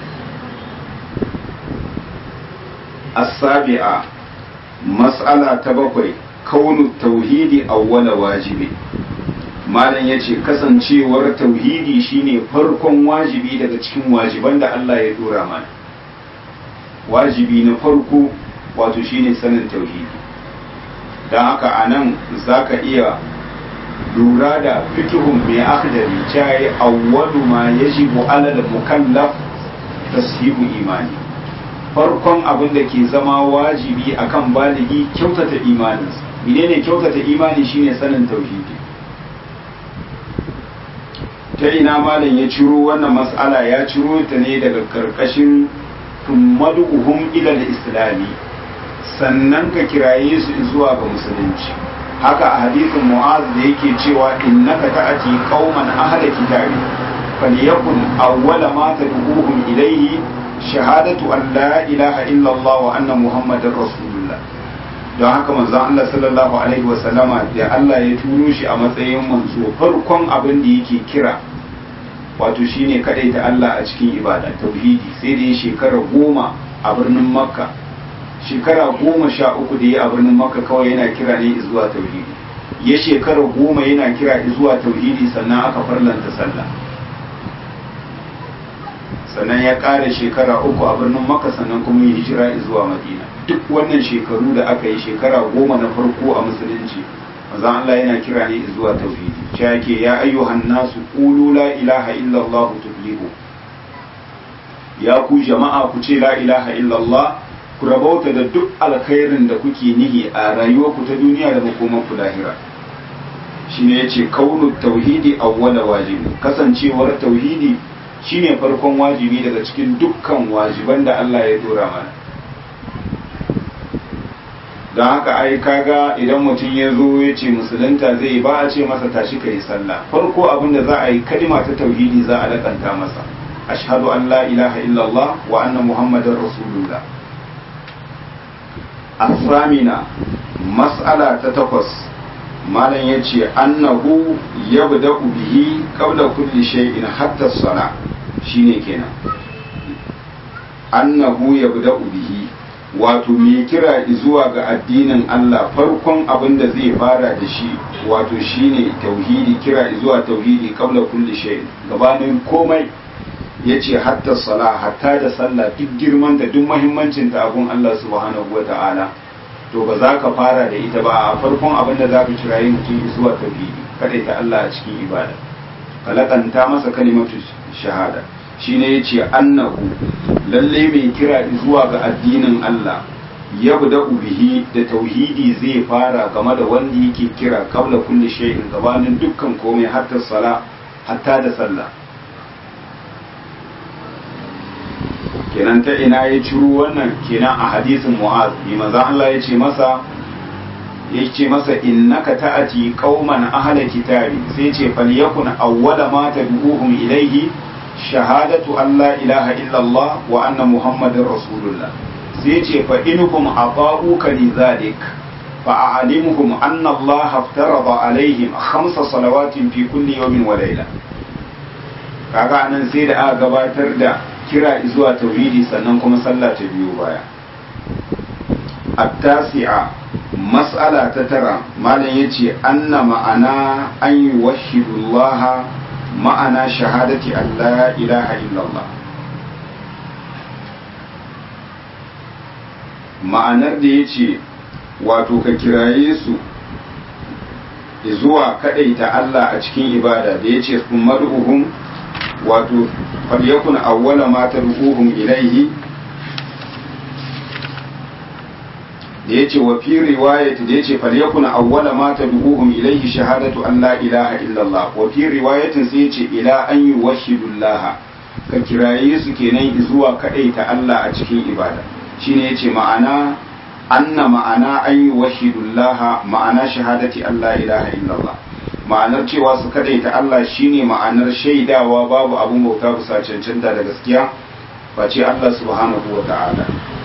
as-sabi'a mas'ala ta bakwai kaunu tauhidi awwala wajibi malam yace kasancewar tauhidi shine farkon wajibi daga cikin wajiban da Allah ya dora mana wajibi na farko wato shine sanin tauhidi don haka anan zaka iya lura da fikihun mai akhdari cayi awwalu ma yajibu ala al-mukallaf tashihu imani farkon abin da ke zama wajibi akan baligi kyautata imaninsa menene kyautata imani shine sanin tauhidi ta ina malam ya ciro wannan mas'ala ya ciro ta ne daga karkashin tummaduhum ila islami sannan ka kiraye su zuwa ga musulunci haka a hadisin mu'az da yake cewa innaka ta'ati qauman ahla kitabi falyakun awwala ma tad'uhum ilayhi shahadatu an la ilaha illallah wa anna muhammadar rasulullah don haka manzon Allah sallallahu alaihi wa sallama da Allah ya turo shi a matsayin manzo farkon abin da yake kira wato shine kadai ta Allah a cikin ibada tauhidi sai da ya shekara goma a birnin makka shekara goma sha uku da ya a birnin makka kawai yana kira ne zuwa tauhidi ya shekara goma yana kira zuwa tauhidi sannan aka farlanta sallah sannan ya ƙara shekara uku a birnin maka sannan kuma yi hijira zuwa madina duk wannan shekaru da aka yi shekara goma na farko a musulunci manzon Allah yana kira ne zuwa tauhidi cewa yake ya ayyuhan nasu qulu la ilaha illallah tuflihu ya ku jama'a ku ce la ilaha illallah ku rabauta da duk alkhairin da kuke nihi a rayuwarku ta duniya da makomanku lahira shine yace kaunu tauhidi awwala wajibi kasancewar tauhidi shine farkon wajibi daga cikin dukkan wajiban da Allah ya dora mana don haka ai kaga idan mutum ya zo ya ce musulunta zai ba a ce masa tashi ka yi sallah farko abin da za a yi kalima ta tauhidi za a lakanta masa ashhadu an la ilaha illallah wa anna muhammadar rasulullah asamina mas'ala ta takwas malam ya ce annahu yabda'u bihi qabla kulli shay'in hatta as-salah shine kenan annahu yabda'u bihi wato mai kira zuwa ga addinin Allah farkon abin da zai fara da shi wato shine tauhidi kira zuwa tauhidi qabla kulli shay gabanin komai yace hatta sala hatta da sallah duk girman da duk muhimmancin ta abun Allah subhanahu wata'ala to ba za ka fara da ita ba a farkon abin da za ka kirayi mutum zuwa tauhidi kada ta Allah a cikin ibada kalakanta masa kalimatu shahada shine yace annahu lalle mai kira zuwa ga addinin Allah yabda bihi da tauhidi zai fara game da wanda yake kira kabla kulli shay'in gabanin dukkan komai hatta sala hatta da sallah kenan ta ina ya ciro wannan kenan a hadisin mu'az bi manzo Allah ya ce masa ya ce masa innaka ta'ati qauman ahla kitabi sai ce falyakun awwala ma tad'uhum ilayhi shahadatu an la ilaha illallah wa anna muhammadin rasulullah sai ce fa inhum ata'uka li zalik fa a'limhum anna allah aftarada alaihim khamsa salawatin fi kulli yawmin wa layla kaga anan sai da aka gabatar da kira zuwa tauhidi sannan kuma sallah ta biyo baya at-tasi'a mas'ala ta tara malam yace anna ma'ana an yuwahhidullaha ma'ana shahadati Allah ilaha illallah ma'anar da ya ce wato ka kiraye su zuwa kadaita Allah a cikin ibada da ya ce sun mar'uhun wato falyakun awwala ma tad'uhum ilaihi da ya ce wa fi riwayati da ya ce falyakun awwala ma tad'uhum ilaihi shahadatu an la ilaha illallah wa fi riwayatin sai ya ce ila an yuwahhidullah ka kiraye su kenan zuwa ta Allah a cikin ibada shine yace ma'ana anna ma'ana an yi wahidullaha ma'ana shahadati Allah ilaha illallah ma'anar cewa su ta Allah shine ma'anar shaidawa babu abun bauta bisa cancanta da gaskiya face Allah subhanahu wa ta'ala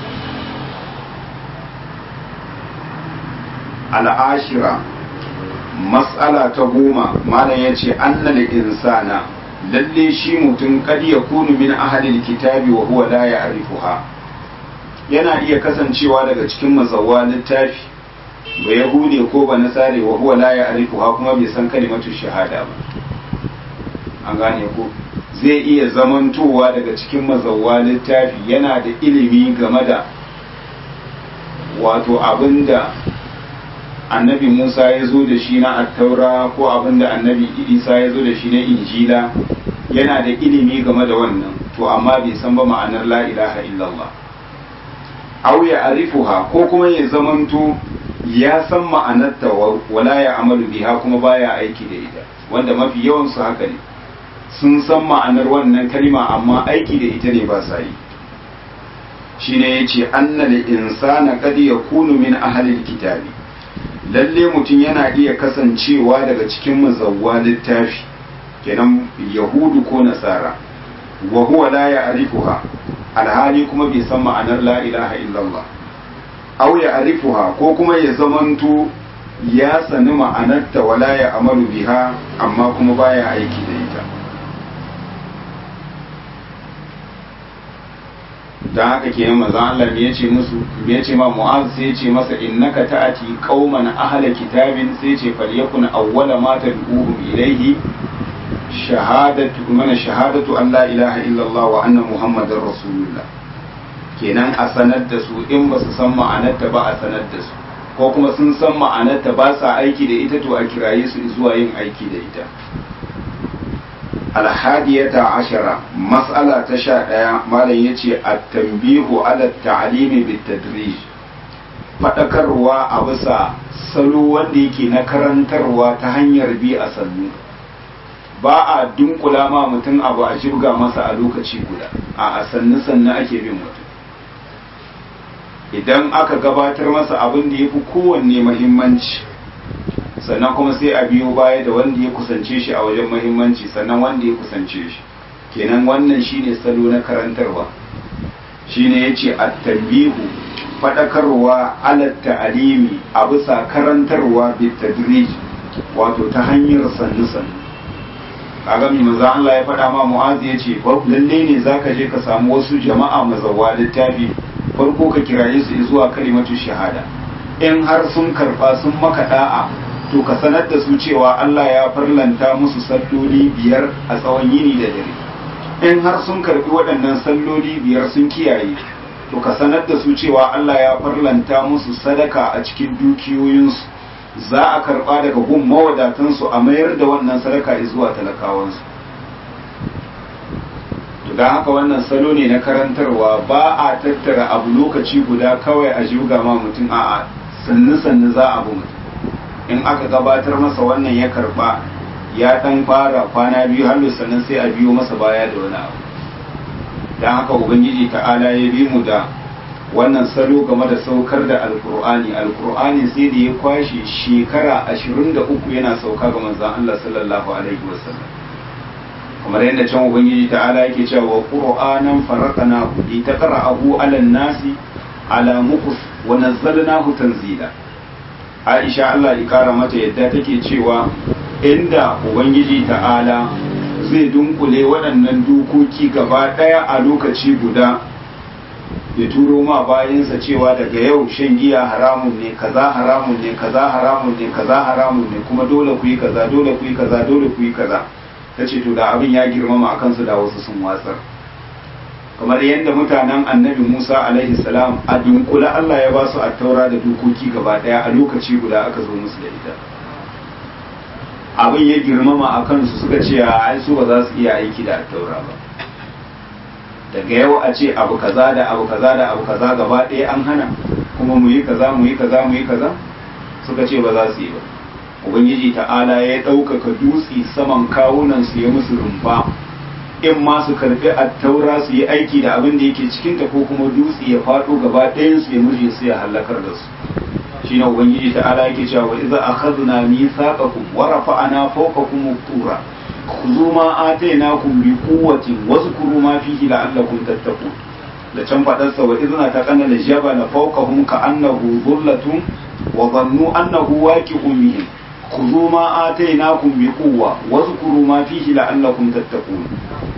al'ashira mas'ala ta goma malam ya ce annal insana lalle shi mutum kad ya kunu min ahalil kitabi wa huwa la ya'rifuha yana iya kasancewa daga cikin mazawwa littafi ba yahude ko ba nasare wa huwa la ya'rifuha kuma bai san kalimatu shahada ba an gane ko zai iya zamantowa daga cikin mazawwa littafi yana da ilimi game da wato abinda annabi Musa ya zo da shi na attaura ko abinda annabi Isa ya zo da shi na injila yana da ilimi game da wannan to amma bai san ba ma'anar la ilaha illallah aw ya arifuha ko kuma ya zamanto ya san ma'anarta wala ya amalu biha kuma baya aiki da ita wanda mafi yawan su haka ne sun san ma'anar wannan kalma amma aiki da ita ne ba sa yi shine yace annal insana qad yakunu min ahli kitabi lalle mutum yana iya kasancewa daga cikin mazawwa littafi kenan yahudu ko nasara wa huwa la ya'rifuha alhali kuma bai san ma'anar la ilaha illallah aw ya'rifuha ko kuma ya zamanto ya sani ma'anarta wala ya amalu biha amma kuma baya aiki da ita dan haka kenan manzon Allah me yace musu me yace ma Mu'az sai yace masa innaka ta'ati qauman ahla kitabin sai yace falyakun awwala ma tad'uhum ilayhi shahadatu mana shahadatu an la ilaha illallah wa anna muhammadar rasulullah kenan a sanar da su in ba su san ma'anarta ba a sanar da su ko kuma sun san ma'anarta ba sa aiki da ita to a kiraye su zuwa yin aiki da ita alhadiyata ashara mas'ala ta sha ɗaya malam ya ce a tambihu ala ta'alimi bitadrij faɗakarwa a bisa salo wanda yake na karantarwa ta hanyar bi a sannu ba a dunkula ma mutum abu a jibga masa a lokaci guda a sannu sannu ake bin mutum idan aka gabatar masa abin da ya fi kowanne mahimmanci sannan kuma sai a biyo baya da wanda ya kusance shi a wajen mahimmanci sannan wanda ya kusance shi kenan wannan shine salo na karantarwa shine yace at-tanbihu fadakarwa ala ta'alimi a bisa karantarwa bitadrij wato ta hanyar sannu sannu kaga mai manzo Allah ya faɗa ma Mu'az ya ce lalle ne zaka je ka samu wasu jama'a mazawa littafi farko ka kiraye su zuwa kalimatu shahada in har sun karba sun maka da'a to ka sanar da su cewa Allah ya farlanta musu salloli biyar a tsawon yini da dare in har sun karbi waɗannan salloli biyar sun kiyaye to ka sanar da su cewa Allah ya farlanta musu sadaka a cikin dukiyoyinsu za a karba daga gun mawadatansu a mayar da wannan sadaka zuwa talakawansu to don haka wannan salo ne na karantarwa ba a tattara abu lokaci guda kawai a juga ma mutum a sannu sannu za a bu mutum in aka gabatar masa wannan ya karba ya dan fara kwana biyu har sannan sai a biyo masa baya da wani abu don haka ubangiji ta'ala ya bi mu da wannan salo game da saukar da alkur'ani alkur'ani sai da ya kwashe shekara 23 yana sauka ga manzon Allah sallallahu alaihi wasallam kamar yadda can ubangiji ta'ala yake cewa wa qur'anan faraqnahu li taqra'ahu 'ala an-nasi 'ala muqus wa nazzalnahu tanzila Aisha Allah ya kara mata yadda take cewa inda ubangiji ta'ala zai dunkule waɗannan dokoki gaba ɗaya a lokaci guda ya turo ma bayansa cewa daga yau shan giya haramun ne kaza haramun ne kaza haramun ne kaza haramun ne kuma dole ku yi kaza dole ku yi kaza dole ku yi kaza ta ce to da abin ya girmama a kansu da wasu sun watsar kamar yadda mutanen annabi musa alaihi salam a dunkula allah ya ba su a taura da dokoki gaba daya a lokaci guda aka zo musu da ita abin ya girmama a kansu suka ce a ai su ba za su iya aiki da taura ba daga yau a ce abu kaza da abu kaza da abu kaza gaba ɗaya an hana kuma mu yi kaza mu yi kaza mu yi kaza suka ce ba za su yi ba ubangiji ta'ala ya ɗaukaka dutse saman kawunan su ya musu rumfa in ma su karbi attaura su yi aiki da abin da yake cikinta ko kuma dutse ya faɗo gaba ɗayan su ya murje su ya halakar da su shine ubangiji ta ala yake cewa wa idza akhadna mithaqakum wa rafa'na fawqakum tura khudhu ma atainakum bi quwwatin wazkuru ma fihi la'allakum tattaqun da can fadar sa wa idza taqanna al-jabala fawqahum ka'annahu dhullatun wa dhannu annahu waqi'un bihim khudhu ma atainakum bi quwwa wazkuru ma fihi la'allakum tattaqun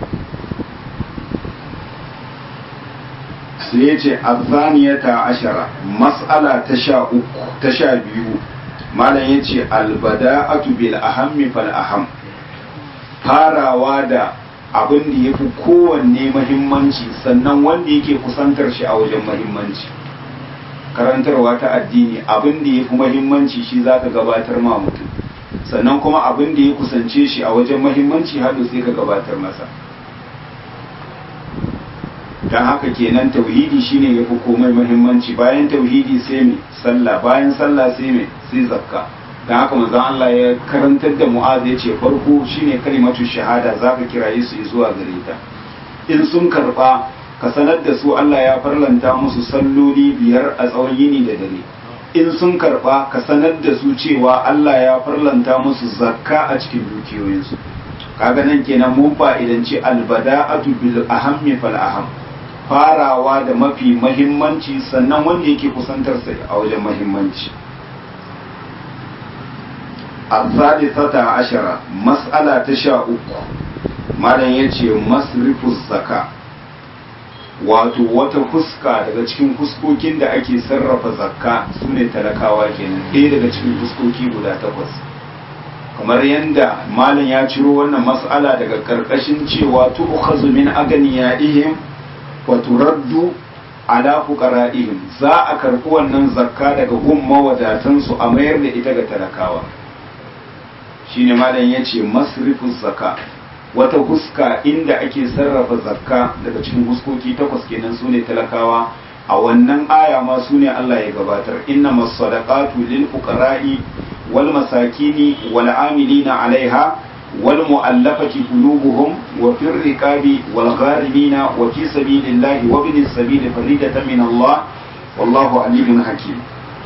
sai ya ce azaniyata ashara mas'ala ta sha uku ta sha biyu malam ya ce albada'atu bil ahammi fal aham farawa da abin da ya fi kowanne mahimmanci sannan wanda yake kusantar shi a wajen mahimmanci karantarwa ta addini abin da ya fi mahimmanci shi za ka gabatar ma mutum sannan kuma abin da ya kusance shi a wajen mahimmanci haɗu sai ka gabatar masa don haka kenan tauhidi shine yafi komai muhimmanci bayan tauhidi sai me sallah bayan sallah sai me sai zakka don haka manzon Allah ya karantar da Mu'az ya ce farko shine kalimatu shahada zaka kiraye su zuwa gare ta in sun karba ka sanar da su Allah ya farlanta musu salloli biyar a tsawon yini da dare in sun karba ka sanar da su cewa Allah ya farlanta musu zakka a cikin dukiyoyinsu kaga nan kenan mun fa'idanci albada'atu bil ahammi fal aham farawa da mafi mahimmanci sannan wanda yake kusantarsa a wajen mahimmanci al-thalithata ashara mas'ala ta sha uku malam yace masrifu zaka wato wata fuska daga cikin fuskokin da ake sarrafa zakka sune talakawa kenan ɗaya daga cikin fuskoki guda takwas kamar yadda malam ya ciro wannan mas'ala daga karkashin cewa tu'khazu min aganiyaihim waturaddu ala fuqara'ihim za a karɓi wannan zakka daga gun mawadatansu a mayar da ita ga talakawa shine malam yace masrifus zakka wata huska inda ake sarrafa zakka daga cikin huskoki takwas kenan sune talakawa a wannan aya ma sune Allah ya gabatar inna masadaqatu lil fuqara'i wal masakini wal amilina alaiha والمؤلفة قلوبهم وفي الركاب والغارمين وفي سبيل الله وابن السبيل فريدة من الله والله عليم حكيم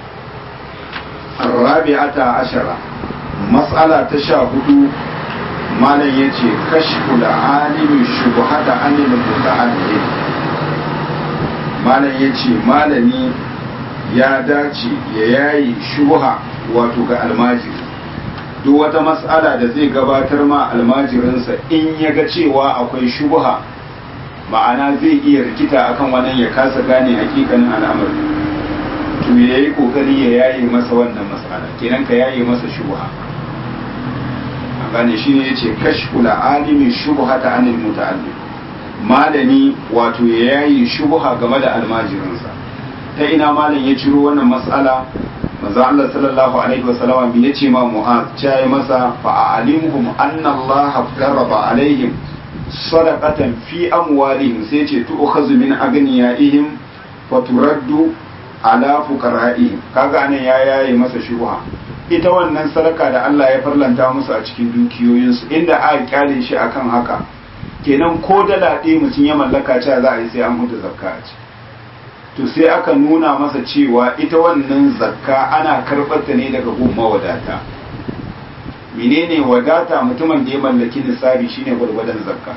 الرابعة عشرة مسألة تشاهد ما لا يجي كشف العالم الشبهة عن المتعلم ما لا يجي ما لني ya dace ya yayi shubha wato ga almajiri duk wata mas'ala da zai gabatar ma almajirinsa in ya ga cewa akwai shubha ma'ana zai iya rikita akan wannan ya kasa gane hakikanin al'amari to ya yi kokari ya yaye masa wannan mas'ala kenan ka yaye masa shubha a gane shi ne ya ce kashfula alimi shubha ta anil muta'allim malami wato ya yaye shubha game da almajirinsa ta ina malam ya ciro wannan mas'ala manzo Allah sallallahu alaihi wa sallama bi yace ma Mu'az ya masa fa alimhum anna Allah faraba alaihim sadaqatan fi amwalihim sai ce tu'khazu min aghniyaihim wa turaddu ala fuqara'ihim kaga anan ya yaye masa shubha ita wannan sadaka da Allah ya farlanta musu a cikin dukiyoyinsu inda aka kyale shi akan haka kenan ko dala ɗaya mutum ya mallaka cewa za a yi sai an huta zakka a ciki to sai aka nuna masa cewa ita wannan zakka ana karɓar ta ne daga gun mawadata menene wadata mutumin da ya mallaki nisabi shine gwargwadon zakka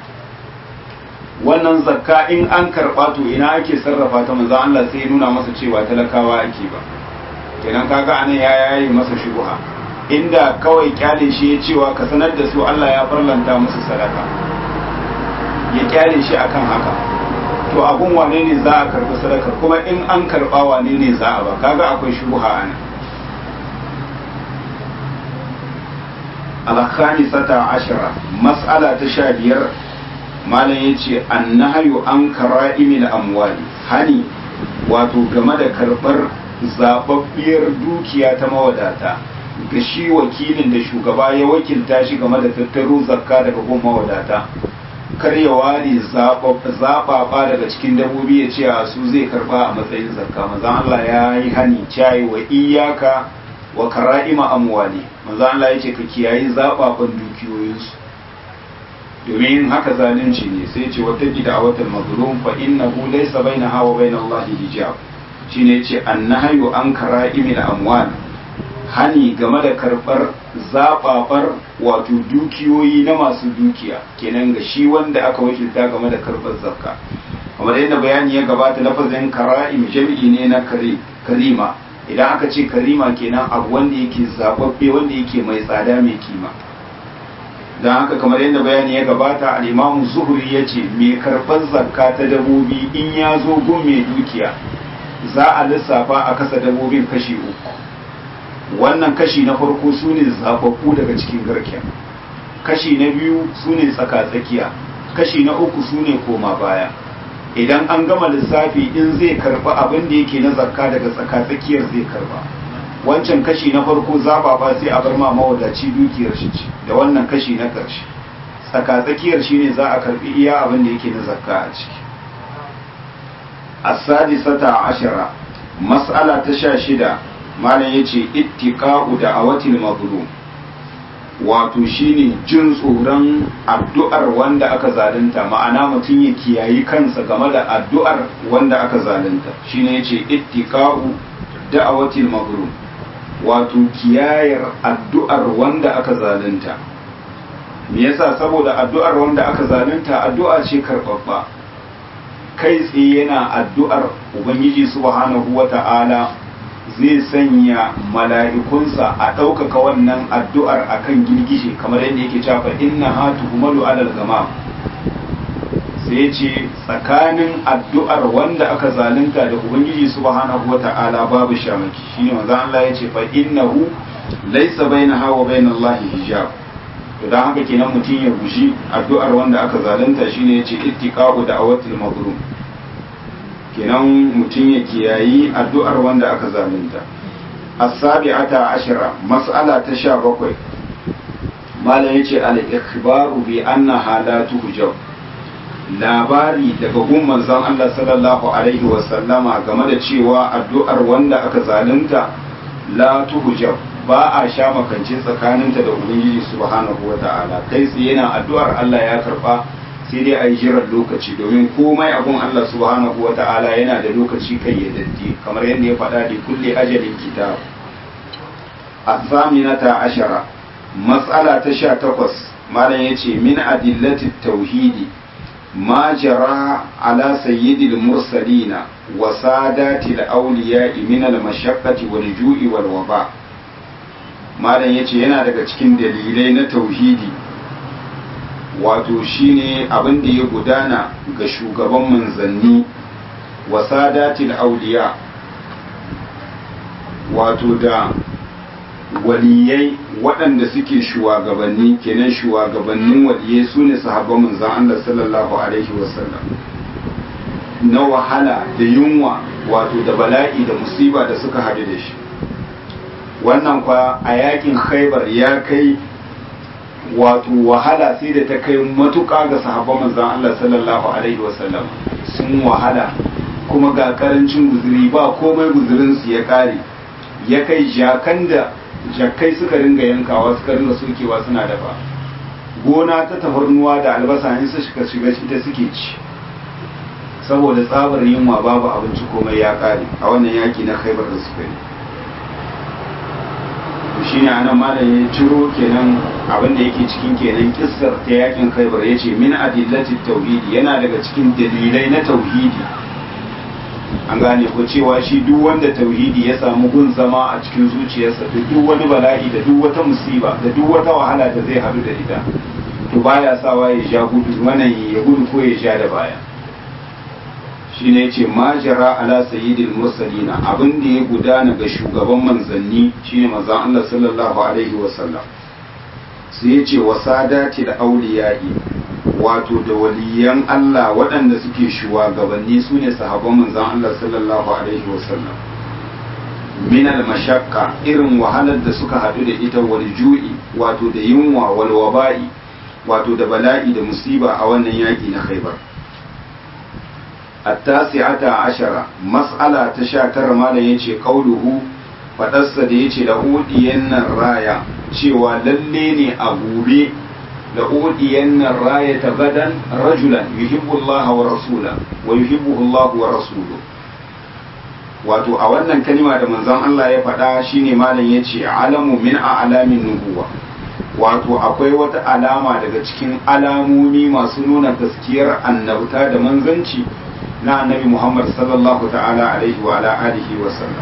wannan zakka in an karɓa to ina ake sarrafa ta manzo Allah sai ya nuna masa cewa talakawa ake ba kenan kaga anan ya yayi masa shubha inda kawai kyale shi ya cewa ka sanar da su Allah ya farlanta musu sadaka ya kyale shi akan haka to abun wane ne za a karbi sadaka kuma in an karba wane ne za a ba kaga akwai shubha ana al-khamisata ashara mas'ala ta sha biyar malam yace annahyu an kara'imil amwali hani wato game da karbar zababbiyar dukiya ta mawadata ga shi wakilin da shugaba ya wakilta shi game da tattaro zakka daga gun mawadata kar ya ware zaɓaɓa daga cikin dabobi ya ce a su zai karɓa a matsayin zakka mazan Allah ya yi hani cayi wa iyaka wa kara'ima amwali mazan Allah ya ce ka kiyayi zaɓaɓan dukiyoyinsu domin haka zalunci ne sai ce wata gida a watan mazlum fa innahu laysa bainaha wa bainallahi hijab shine yace annahyu an kara'imil amwal hani game da karbar zababar wato dukiyoyi na masu dukiya kenan ga shi wanda aka wakilta game da karbar zakka kamar yadda bayani ya gabata lafazin kara'im jami'i ne na karima idan aka ce karima kenan abu wanda yake zababbe wanda yake mai tsada mai kima don haka kamar yadda bayani ya gabata al'imamu zuhuri ya ce mai karɓar zakka ta dabobi in ya zo gun mai dukiya za a lissafa a kasa dabobin kashi uku wannan kashi na farko su ne zababbu daga cikin garken kashi na biyu su ne tsaka-tsakiya kashi na uku su ne koma baya idan an gama lissafi in zai karba abin da yake na zakka daga tsaka-tsakiyar zai karba wancan kashi na farko zaba ba sai a bar ma mawadaci dukiyar shi ce da wannan kashi na ƙarshe tsaka-tsakiyar shi ne za a karbi iya abin da yake na zakka a ciki as-sadisata ashara mas'ala ta sha shida malam yace ittiqa'u da awatil mazlum wato shine jin tsoron addu'ar wanda aka zalunta ma'ana mutum ya kiyayi kansa game da addu'ar wanda aka zalunta shine yace ittiqa'u da'awatil maghlum wato kiyayar addu'ar wanda aka zalunta me yasa saboda addu'ar wanda aka zalunta addu'a ce karbabba kai tsaye yana addu'ar ubangiji subhanahu wata'ala zai sanya mala'ikunsa a ɗaukaka wannan addu'ar a kan girgije kamar yadda yake cafa inna ha tuhumalu alal gama sai ce tsakanin addu'ar wanda aka zalunta da ubangiji subhanahu wata'ala babu shamaki shine manzo Allah ya ce fa innahu laysa bainaha wa bainallahi hijab to dan haka kenan mutum ya gushi addu'ar wanda aka zalunta shine yace ittiqa'u da'awatil mazlum kenan mutum ya kiyayi addu'ar wanda aka zalunta as-sabi'ata ashara mas'ala ta sha bakwai malam yace al-ikhbaru bi anna halatu hujab labari daga gun manzon Allah sallallahu alaihi wa sallama game da cewa addu'ar wanda aka zalunta la tuhjab ba a sha makance tsakaninta da ubangiji subhanahu wa ta'ala kai tsaye yana addu'ar Allah ya karba sai dai a yi jiran lokaci domin komai abun Allah subhanahu wa ta'ala yana da lokaci kai ya daddi kamar yadda ya faɗa da kulle ajalin kitab asaminata ashara matsala ta sha takwas malam ya ce min adillatit tauhidi ma jara ala sayyidil mursalina wa sadatil awliya'i min al mashaqqati wal ju'i wal waba malam yace yana daga cikin dalilai na tauhidi wato shine abin da ya gudana ga shugaban manzanni wa sadatil awliya wato da waliyai waɗanda suke shugabanni kenan shugabannin waliyai su ne sahabban manzan Allah sallallahu alaihi wasallam na wahala da yunwa wato da bala'i da musiba da suka haɗu da shi wannan kwa a yakin khaibar ya kai wato wahala sai da ta kai matuƙa ga sahabban manzan Allah sallallahu alaihi wasallam sun wahala kuma ga karancin guzuri ba komai guzurinsu ya ƙare ya kai jakan da jakkai suka ringa yankawa suka ringa sokewa suna dafa gona ta tafarnuwa da albasa in su shiga shiga ita suke ci saboda tsabar yunwa babu abinci komai ya kare a wannan yaki na khaibar da suka yi shi ne anan malam ya ciro kenan abin da yake cikin kenan kissar ta yakin khaibar ya ce min adillati tauhidi yana daga cikin dalilai na tauhidi an gane ko cewa shi duk wanda tauhidi ya samu gun zama a cikin zuciyarsa da duk wani bala'i da duk wata musiba da duk wata wahala da zai haɗu da ita to baya sawa ya ja gudu wannan ya gudu ko ya ja da baya shine yace majara ala sayyidil mursalina abin da ya gudana ga shugaban manzanni shine manzon Allah sallallahu alaihi wasallam sai yace wasadati da auliyai wato da waliyan Allah waɗanda suke shugabanni su ne sahabban manzon Allah sallallahu alaihi wasallam min al-mashaqqa irin wahalar da suka haɗu da ita wal ju'i wato da yunwa wal waba'i wato da bala'i da musiba a wannan yaki na Khaibar at-tasi'ata ashara mas'ala ta 19 malam yace qauluhu fadarsa da yace lahu diyannan raya cewa lalle ne a gobe la udiyanna rayata gadan rajulan yuhibbu Allah wa rasula wa yuhibbuhu Allah wa rasuluhu wato a wannan kalima da manzon Allah ya faɗa shine malam yace alamu min a'lamin nubuwa wato akwai wata alama daga cikin alamomi masu nuna gaskiyar annabta da manzanci na annabi Muhammad sallallahu ta'ala alaihi wa ala alihi wa sallam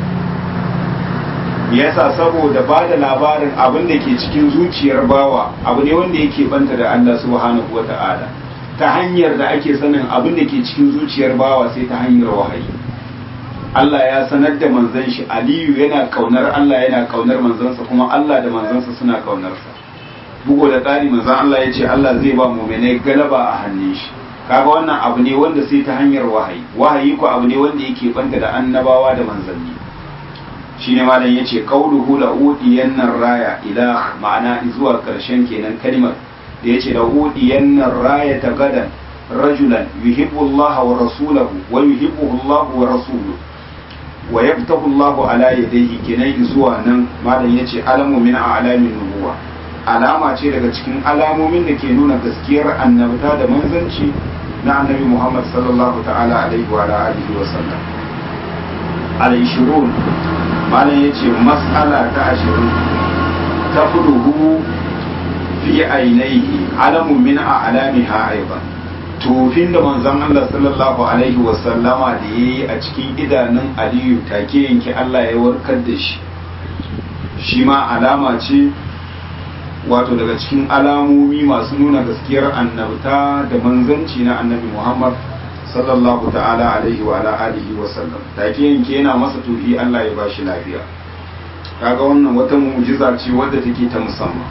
yasa saboda ba da labarin abin da ke cikin zuciyar bawa abu ne wanda yake banta da Allah subhanahu wa ta'ala ta hanyar da ake sanin abin da ke cikin zuciyar bawa sai ta hanyar wahayi Allah ya sanar da manzon shi Aliyu yana kaunar Allah yana kaunar manzansa kuma Allah da manzansa suna kaunarsa bugu da ƙari manzon Allah ya ce Allah zai ba mu'minai galaba a hannun shi kaga wannan abu ne wanda sai ta hanyar wahayi wahayi ko abu ne wanda yake banta da annabawa da manzanni shine malam yace qauluhu la udiyanna raya ila ma'ana zuwa karshen kenan kalmar da yace la udiyanna raya ta gadan rajulan yuhibbu Allah wa rasulahu wa yuhibbuhu Allah wa rasuluhu wa yaftahu Allah ala yadayhi kenan zuwa nan malam yace alamu min a'lamin nubuwa alama ce daga cikin alamomin da ke nuna gaskiyar annabta da manzanci na annabi Muhammad sallallahu ta'ala alaihi wa alihi wa sallam al-ishrun malam yace mas'ala ta 20 tafruhu fi ainihi alamun min a'lamiha aidan tofin da manzon Allah sallallahu alaihi wa sallama da yayi a cikin idanun Aliyu take yanke Allah ya warkar da shi shi ma alama ce wato daga cikin alamomi masu nuna gaskiyar annabta da manzanci na annabi Muhammad sallallahu ta'ala alaihi wa ala alihi wa sallam take yanke yana masa tufi Allah ya bashi lafiya kaga wannan wata mu'jiza ce wadda take ta musamman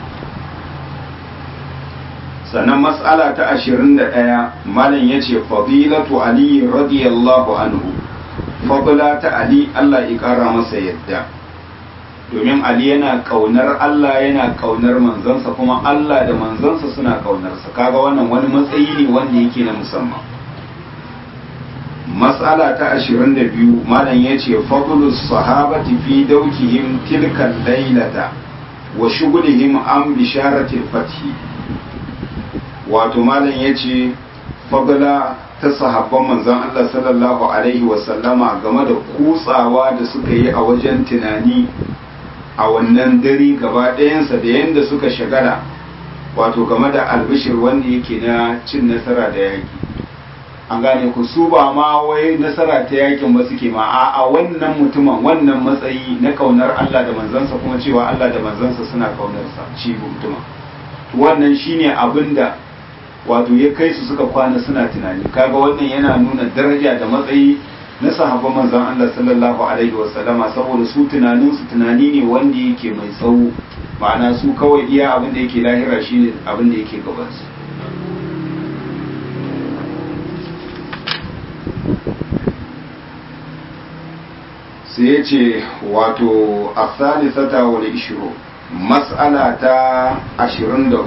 sannan mas'ala ta 21 malam yace fadilatu ali radiyallahu anhu fadila ta ali Allah ya kara masa yadda domin Ali yana kaunar Allah yana kaunar manzansa kuma Allah da manzansa suna kaunarsa kaga wannan wani matsayi ne wanda yake na musamman mas'ala ta 22 malam yace fadlus sahabati fi dawkihim tilka laylata wa shughlihim an bisharatil fathi wato malam yace fadla ta sahabban manzon Allah sallallahu alaihi wa sallama game da kutsawa da suka yi a wajen tunani a wannan dare gaba ɗayansa da yadda suka shagala wato game da albishir wanda yake na cin nasara da yaƙi an gane ku su ba ma wai nasara ta yakin ba suke ma a wannan mutumin wannan matsayi na kaunar Allah da manzansa kuma cewa Allah da manzansa suna kaunarsa shi mutumin wannan shine abin da wato ya kai su suka kwana suna tunani kaga wannan yana nuna daraja da matsayi na sahabban manzon Allah sallallahu alaihi wasallama saboda su tunanin su tunani ne wanda yake mai tsawo ma'ana su kawai iya abin da yake lahira shine abin da yake gaban su sai ya ce wato asalisata wal ishru mas'ala ta 23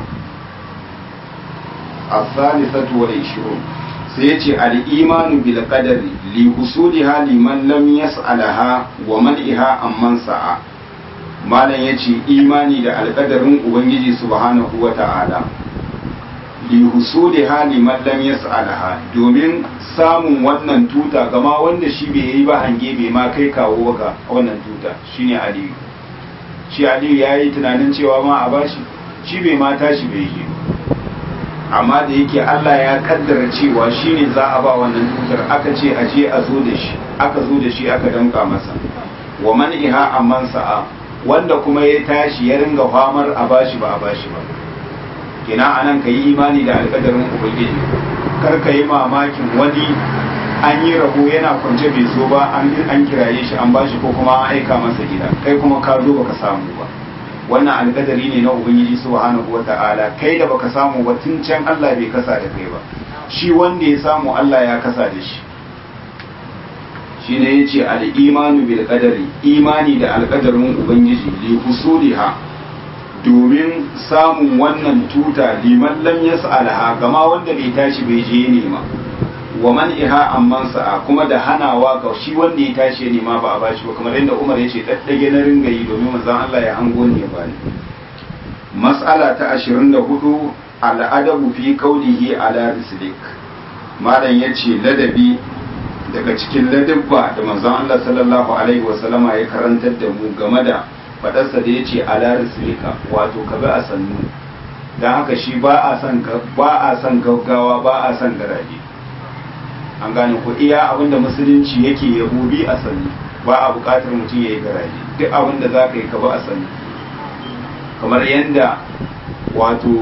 asalisatu wal ishru sai ya ce al'imanu bil qadari li husuliha liman lam yas'alaha wa man'iha amman sa'a malam ya ce imani da alƙadarin ubangiji subhanahu wa ta'ala li husuliha liman lam yas'alaha domin samun wannan tuta gama wanda shi bai yi ba hange bai ma kai kawo ga wannan tuta shine aliyu shi aliyu ya yi tunanin cewa ma a bashi shi bai ma tashi bai yi amma da yake Allah ya kaddara cewa shine za a ba wannan tutar aka ce a je a zo da shi aka zo da shi aka danka masa wa man iha amman sa'a wanda kuma ya tashi ya ringa famar a bashi ba a bashi ba kina anan ka yi imani da alkadarin ubangiji kar ka yi mamakin wani an yi rabo yana kwance bai zo ba an kiraye shi an bashi ko kuma an aika masa gida kai kuma ka zo baka samu ba wannan alkadari ne na ubangiji subhanahu wata'ala kai da baka samu ba tun can Allah bai kasa da kai ba shi wanda ya samu Allah ya kasa da shi shi ne yace al-imanu bil qadari imani da alkadarin ubangiji li husuliha domin samun wannan tuta liman lam yas'alha gama wanda bai tashi bai je nema wa man iha amman sa'a kuma da hanawa ga shi wanda ya tashi nema ba a bashi ba kamar yadda Umar ya ce daddage na ringa yi domin manzon Allah ya hango ne ba ni mas'ala ta 24 al'adabu fi qawlihi ala rislik malam yace ladabi daga cikin ladabba da manzon Allah sallallahu alaihi wasallama ya karantar da mu game da fadarsa da yace ala rislika wato ka bi a sannu dan haka shi ba a son ba a son gaggawa ba a son garaje an gane ku iya abinda musulunci yake yabo bi a sannu ba a buƙatar mutum ya yi garaje duk abinda za ka yi ka ba a sannu kamar yadda wato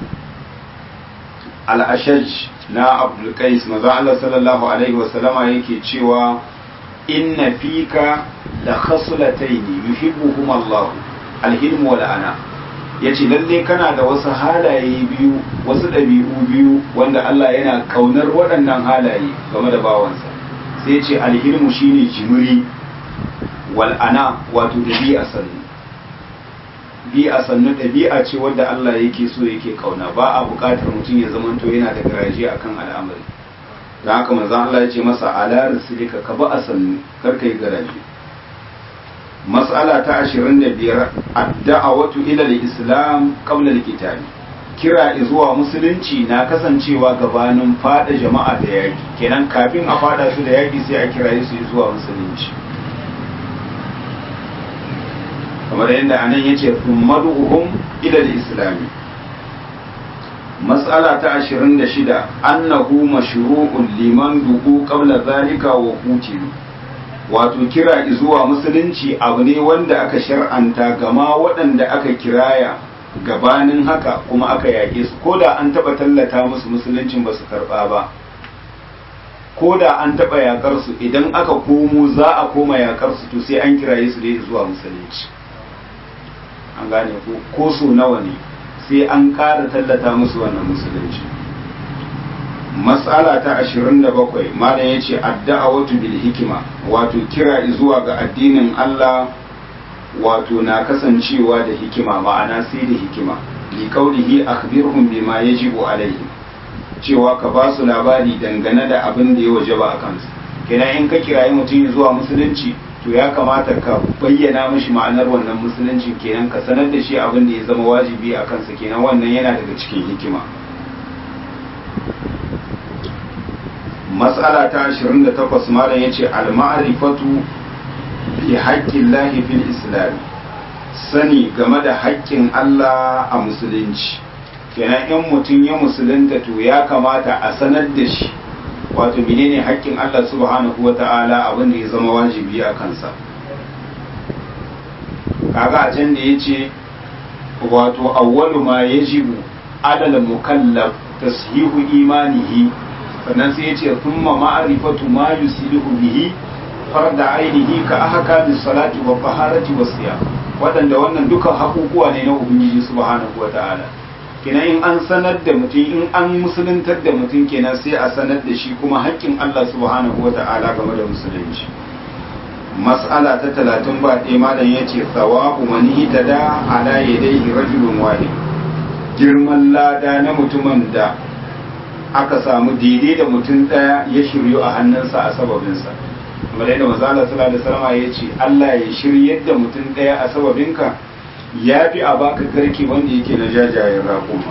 al'ashaj na abdulkais maza Allah sallallahu alaihi wasallama yake cewa inna fika da khasulataini yuhibbuhum Allah alhilmu wal ana yace lalle kana da wasu halaye biyu wasu ɗabi'u biyu wanda Allah yana kaunar waɗannan halaye game da bawansa sai yace alhilmu shine jimiri wal ana wato dabi'a sannu bi'a sannu ɗabi'a ce wadda Allah yake so yake kauna ba a buƙatar mutum ya zamanto yana da garaje akan al'amari don haka manzon Allah ya ce masa ala rasulika ka ba a sannu kar kai garaje mas'ala ta 25 ad-da'watu ila al-islam qabla al-qital kira zuwa musulunci na kasancewa gabanin fada jama'a da yaki kenan kafin a fada su da yaki sai a kiraye su zuwa musulunci kamar yadda anan ya ce madu'uhum ila islami matsala ta 26 annahu mashru'un liman duku qabla zalika wa qutilu wato kira zuwa musulunci abu ne wanda aka shar'anta gama waɗanda aka kiraya gabanin haka kuma aka yaƙe su ko da an taɓa tallata musu musuluncin ba su karɓa ba ko da an taɓa yaƙar su idan aka komo za a koma yaƙar su to sai an kiraye su dai zuwa musulunci an gane ko ko so nawa ne sai an ƙara tallata musu wannan musulunci mas'ala ta 27 malam yace adda'awatu bil hikima wato kira zuwa ga addinin Allah wato na kasancewa da hikima ma'ana sai da hikima li qawlihi akhbirhum bima yajibu alaihi cewa ka ba su labari dangane da abin da ya wajaba a kansu kenan in ka kirayi mutum zuwa musulunci to ya kamata ka bayyana mashi ma'anar wannan musulunci kenan ka sanar da shi abin da ya zama wajibi a kansa kenan wannan yana daga cikin hikima matsala ta 28 malam yace al-ma'rifatu bi haqqin lahi fil islam sani game da haƙƙin Allah a musulunci kenan in mutum ya musulunta to ya kamata a sanar da shi wato menene haƙƙin Allah subhanahu wa ta'ala abin da ya zama wajibi a kansa kaga a can da ya ce wato awwalu ma yajibu adal mukallaf tashihu imanihi sannan sai ya ce thumma ma'rifatu ma yusilihu bihi farda ainihi ka ahkami salati wa taharati wa siyam waɗanda wannan duka haƙuƙuwa ne na ubangiji subhanahu wa ta'ala kenan in an sanar da mutum in an musuluntar da mutum kenan sai a sanar da shi kuma haƙƙin Allah subhanahu wa ta'ala game da musulunci mas'ala ta talatin ba ɗaya malam ya ce tsawabu mani ta da ala yadaihi rajulun wahid girman lada na mutumin da aka samu daidai da mutum ɗaya ya shiryu a hannunsa a sababinsa kamar yadda manzala sallallahu alaihi wasallam ya ce Allah ya shiryar da mutum ɗaya a sababinka ya fi a baka garke wanda yake na jajayen raƙuma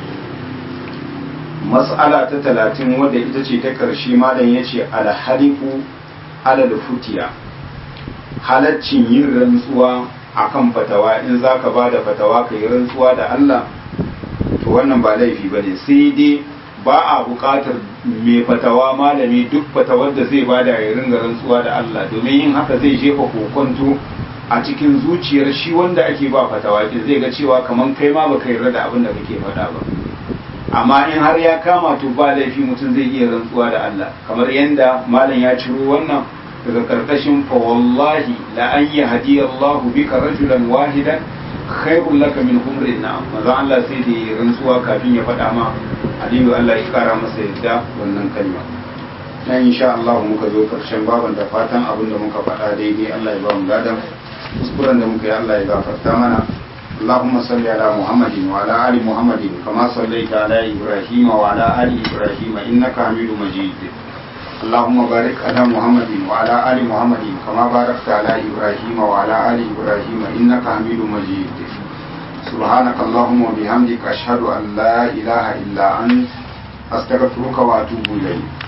mas'ala ta talatin wadda ita ce ta ƙarshe malam ya ce alhalifu alal futiya halaccin yin rantsuwa akan fatawa in za ka ba da fatawa ka yi rantsuwa da Allah to wannan ba laifi ba ne sai dai ba a buƙatar mai fatawa malami duk fatawar da zai ba da ya ringa rantsuwa da Allah domin yin haka zai jefa kokonto a cikin zuciyar shi wanda ake ba fatawa din zai ga cewa kaman kai ma baka yarda da abin da kake faɗa ba amma in har ya kama to ba laifi mutum zai iya rantsuwa da Allah kamar yanda malam ya ciro wannan daga karkashin fa wallahi la an yahdi Allahu bika rajulan wahidan khairul laka min humrin na'am manzo Allah sai da rantsuwa kafin ya faɗa ma Aliyu Allah ya kara masa yadda wannan kalma na insha Allah muka zo karshen baban da fatan abin da muka faɗa daidai Allah ya ba mu gadan kuskuren da muka yi Allah ya gafarta mana اللهم صل على محمد وعلى آل محمد كما صليت على إبراهيم وعلى آل إبراهيم إنك حميد مجيد اللهم بارك على محمد وعلى آل محمد كما باركت على إبراهيم وعلى آل إبراهيم إنك حميد مجيد سبحانك اللهم وبحمدك أشهد أن لا إله إلا أنت أستغفرك وأتوب إليك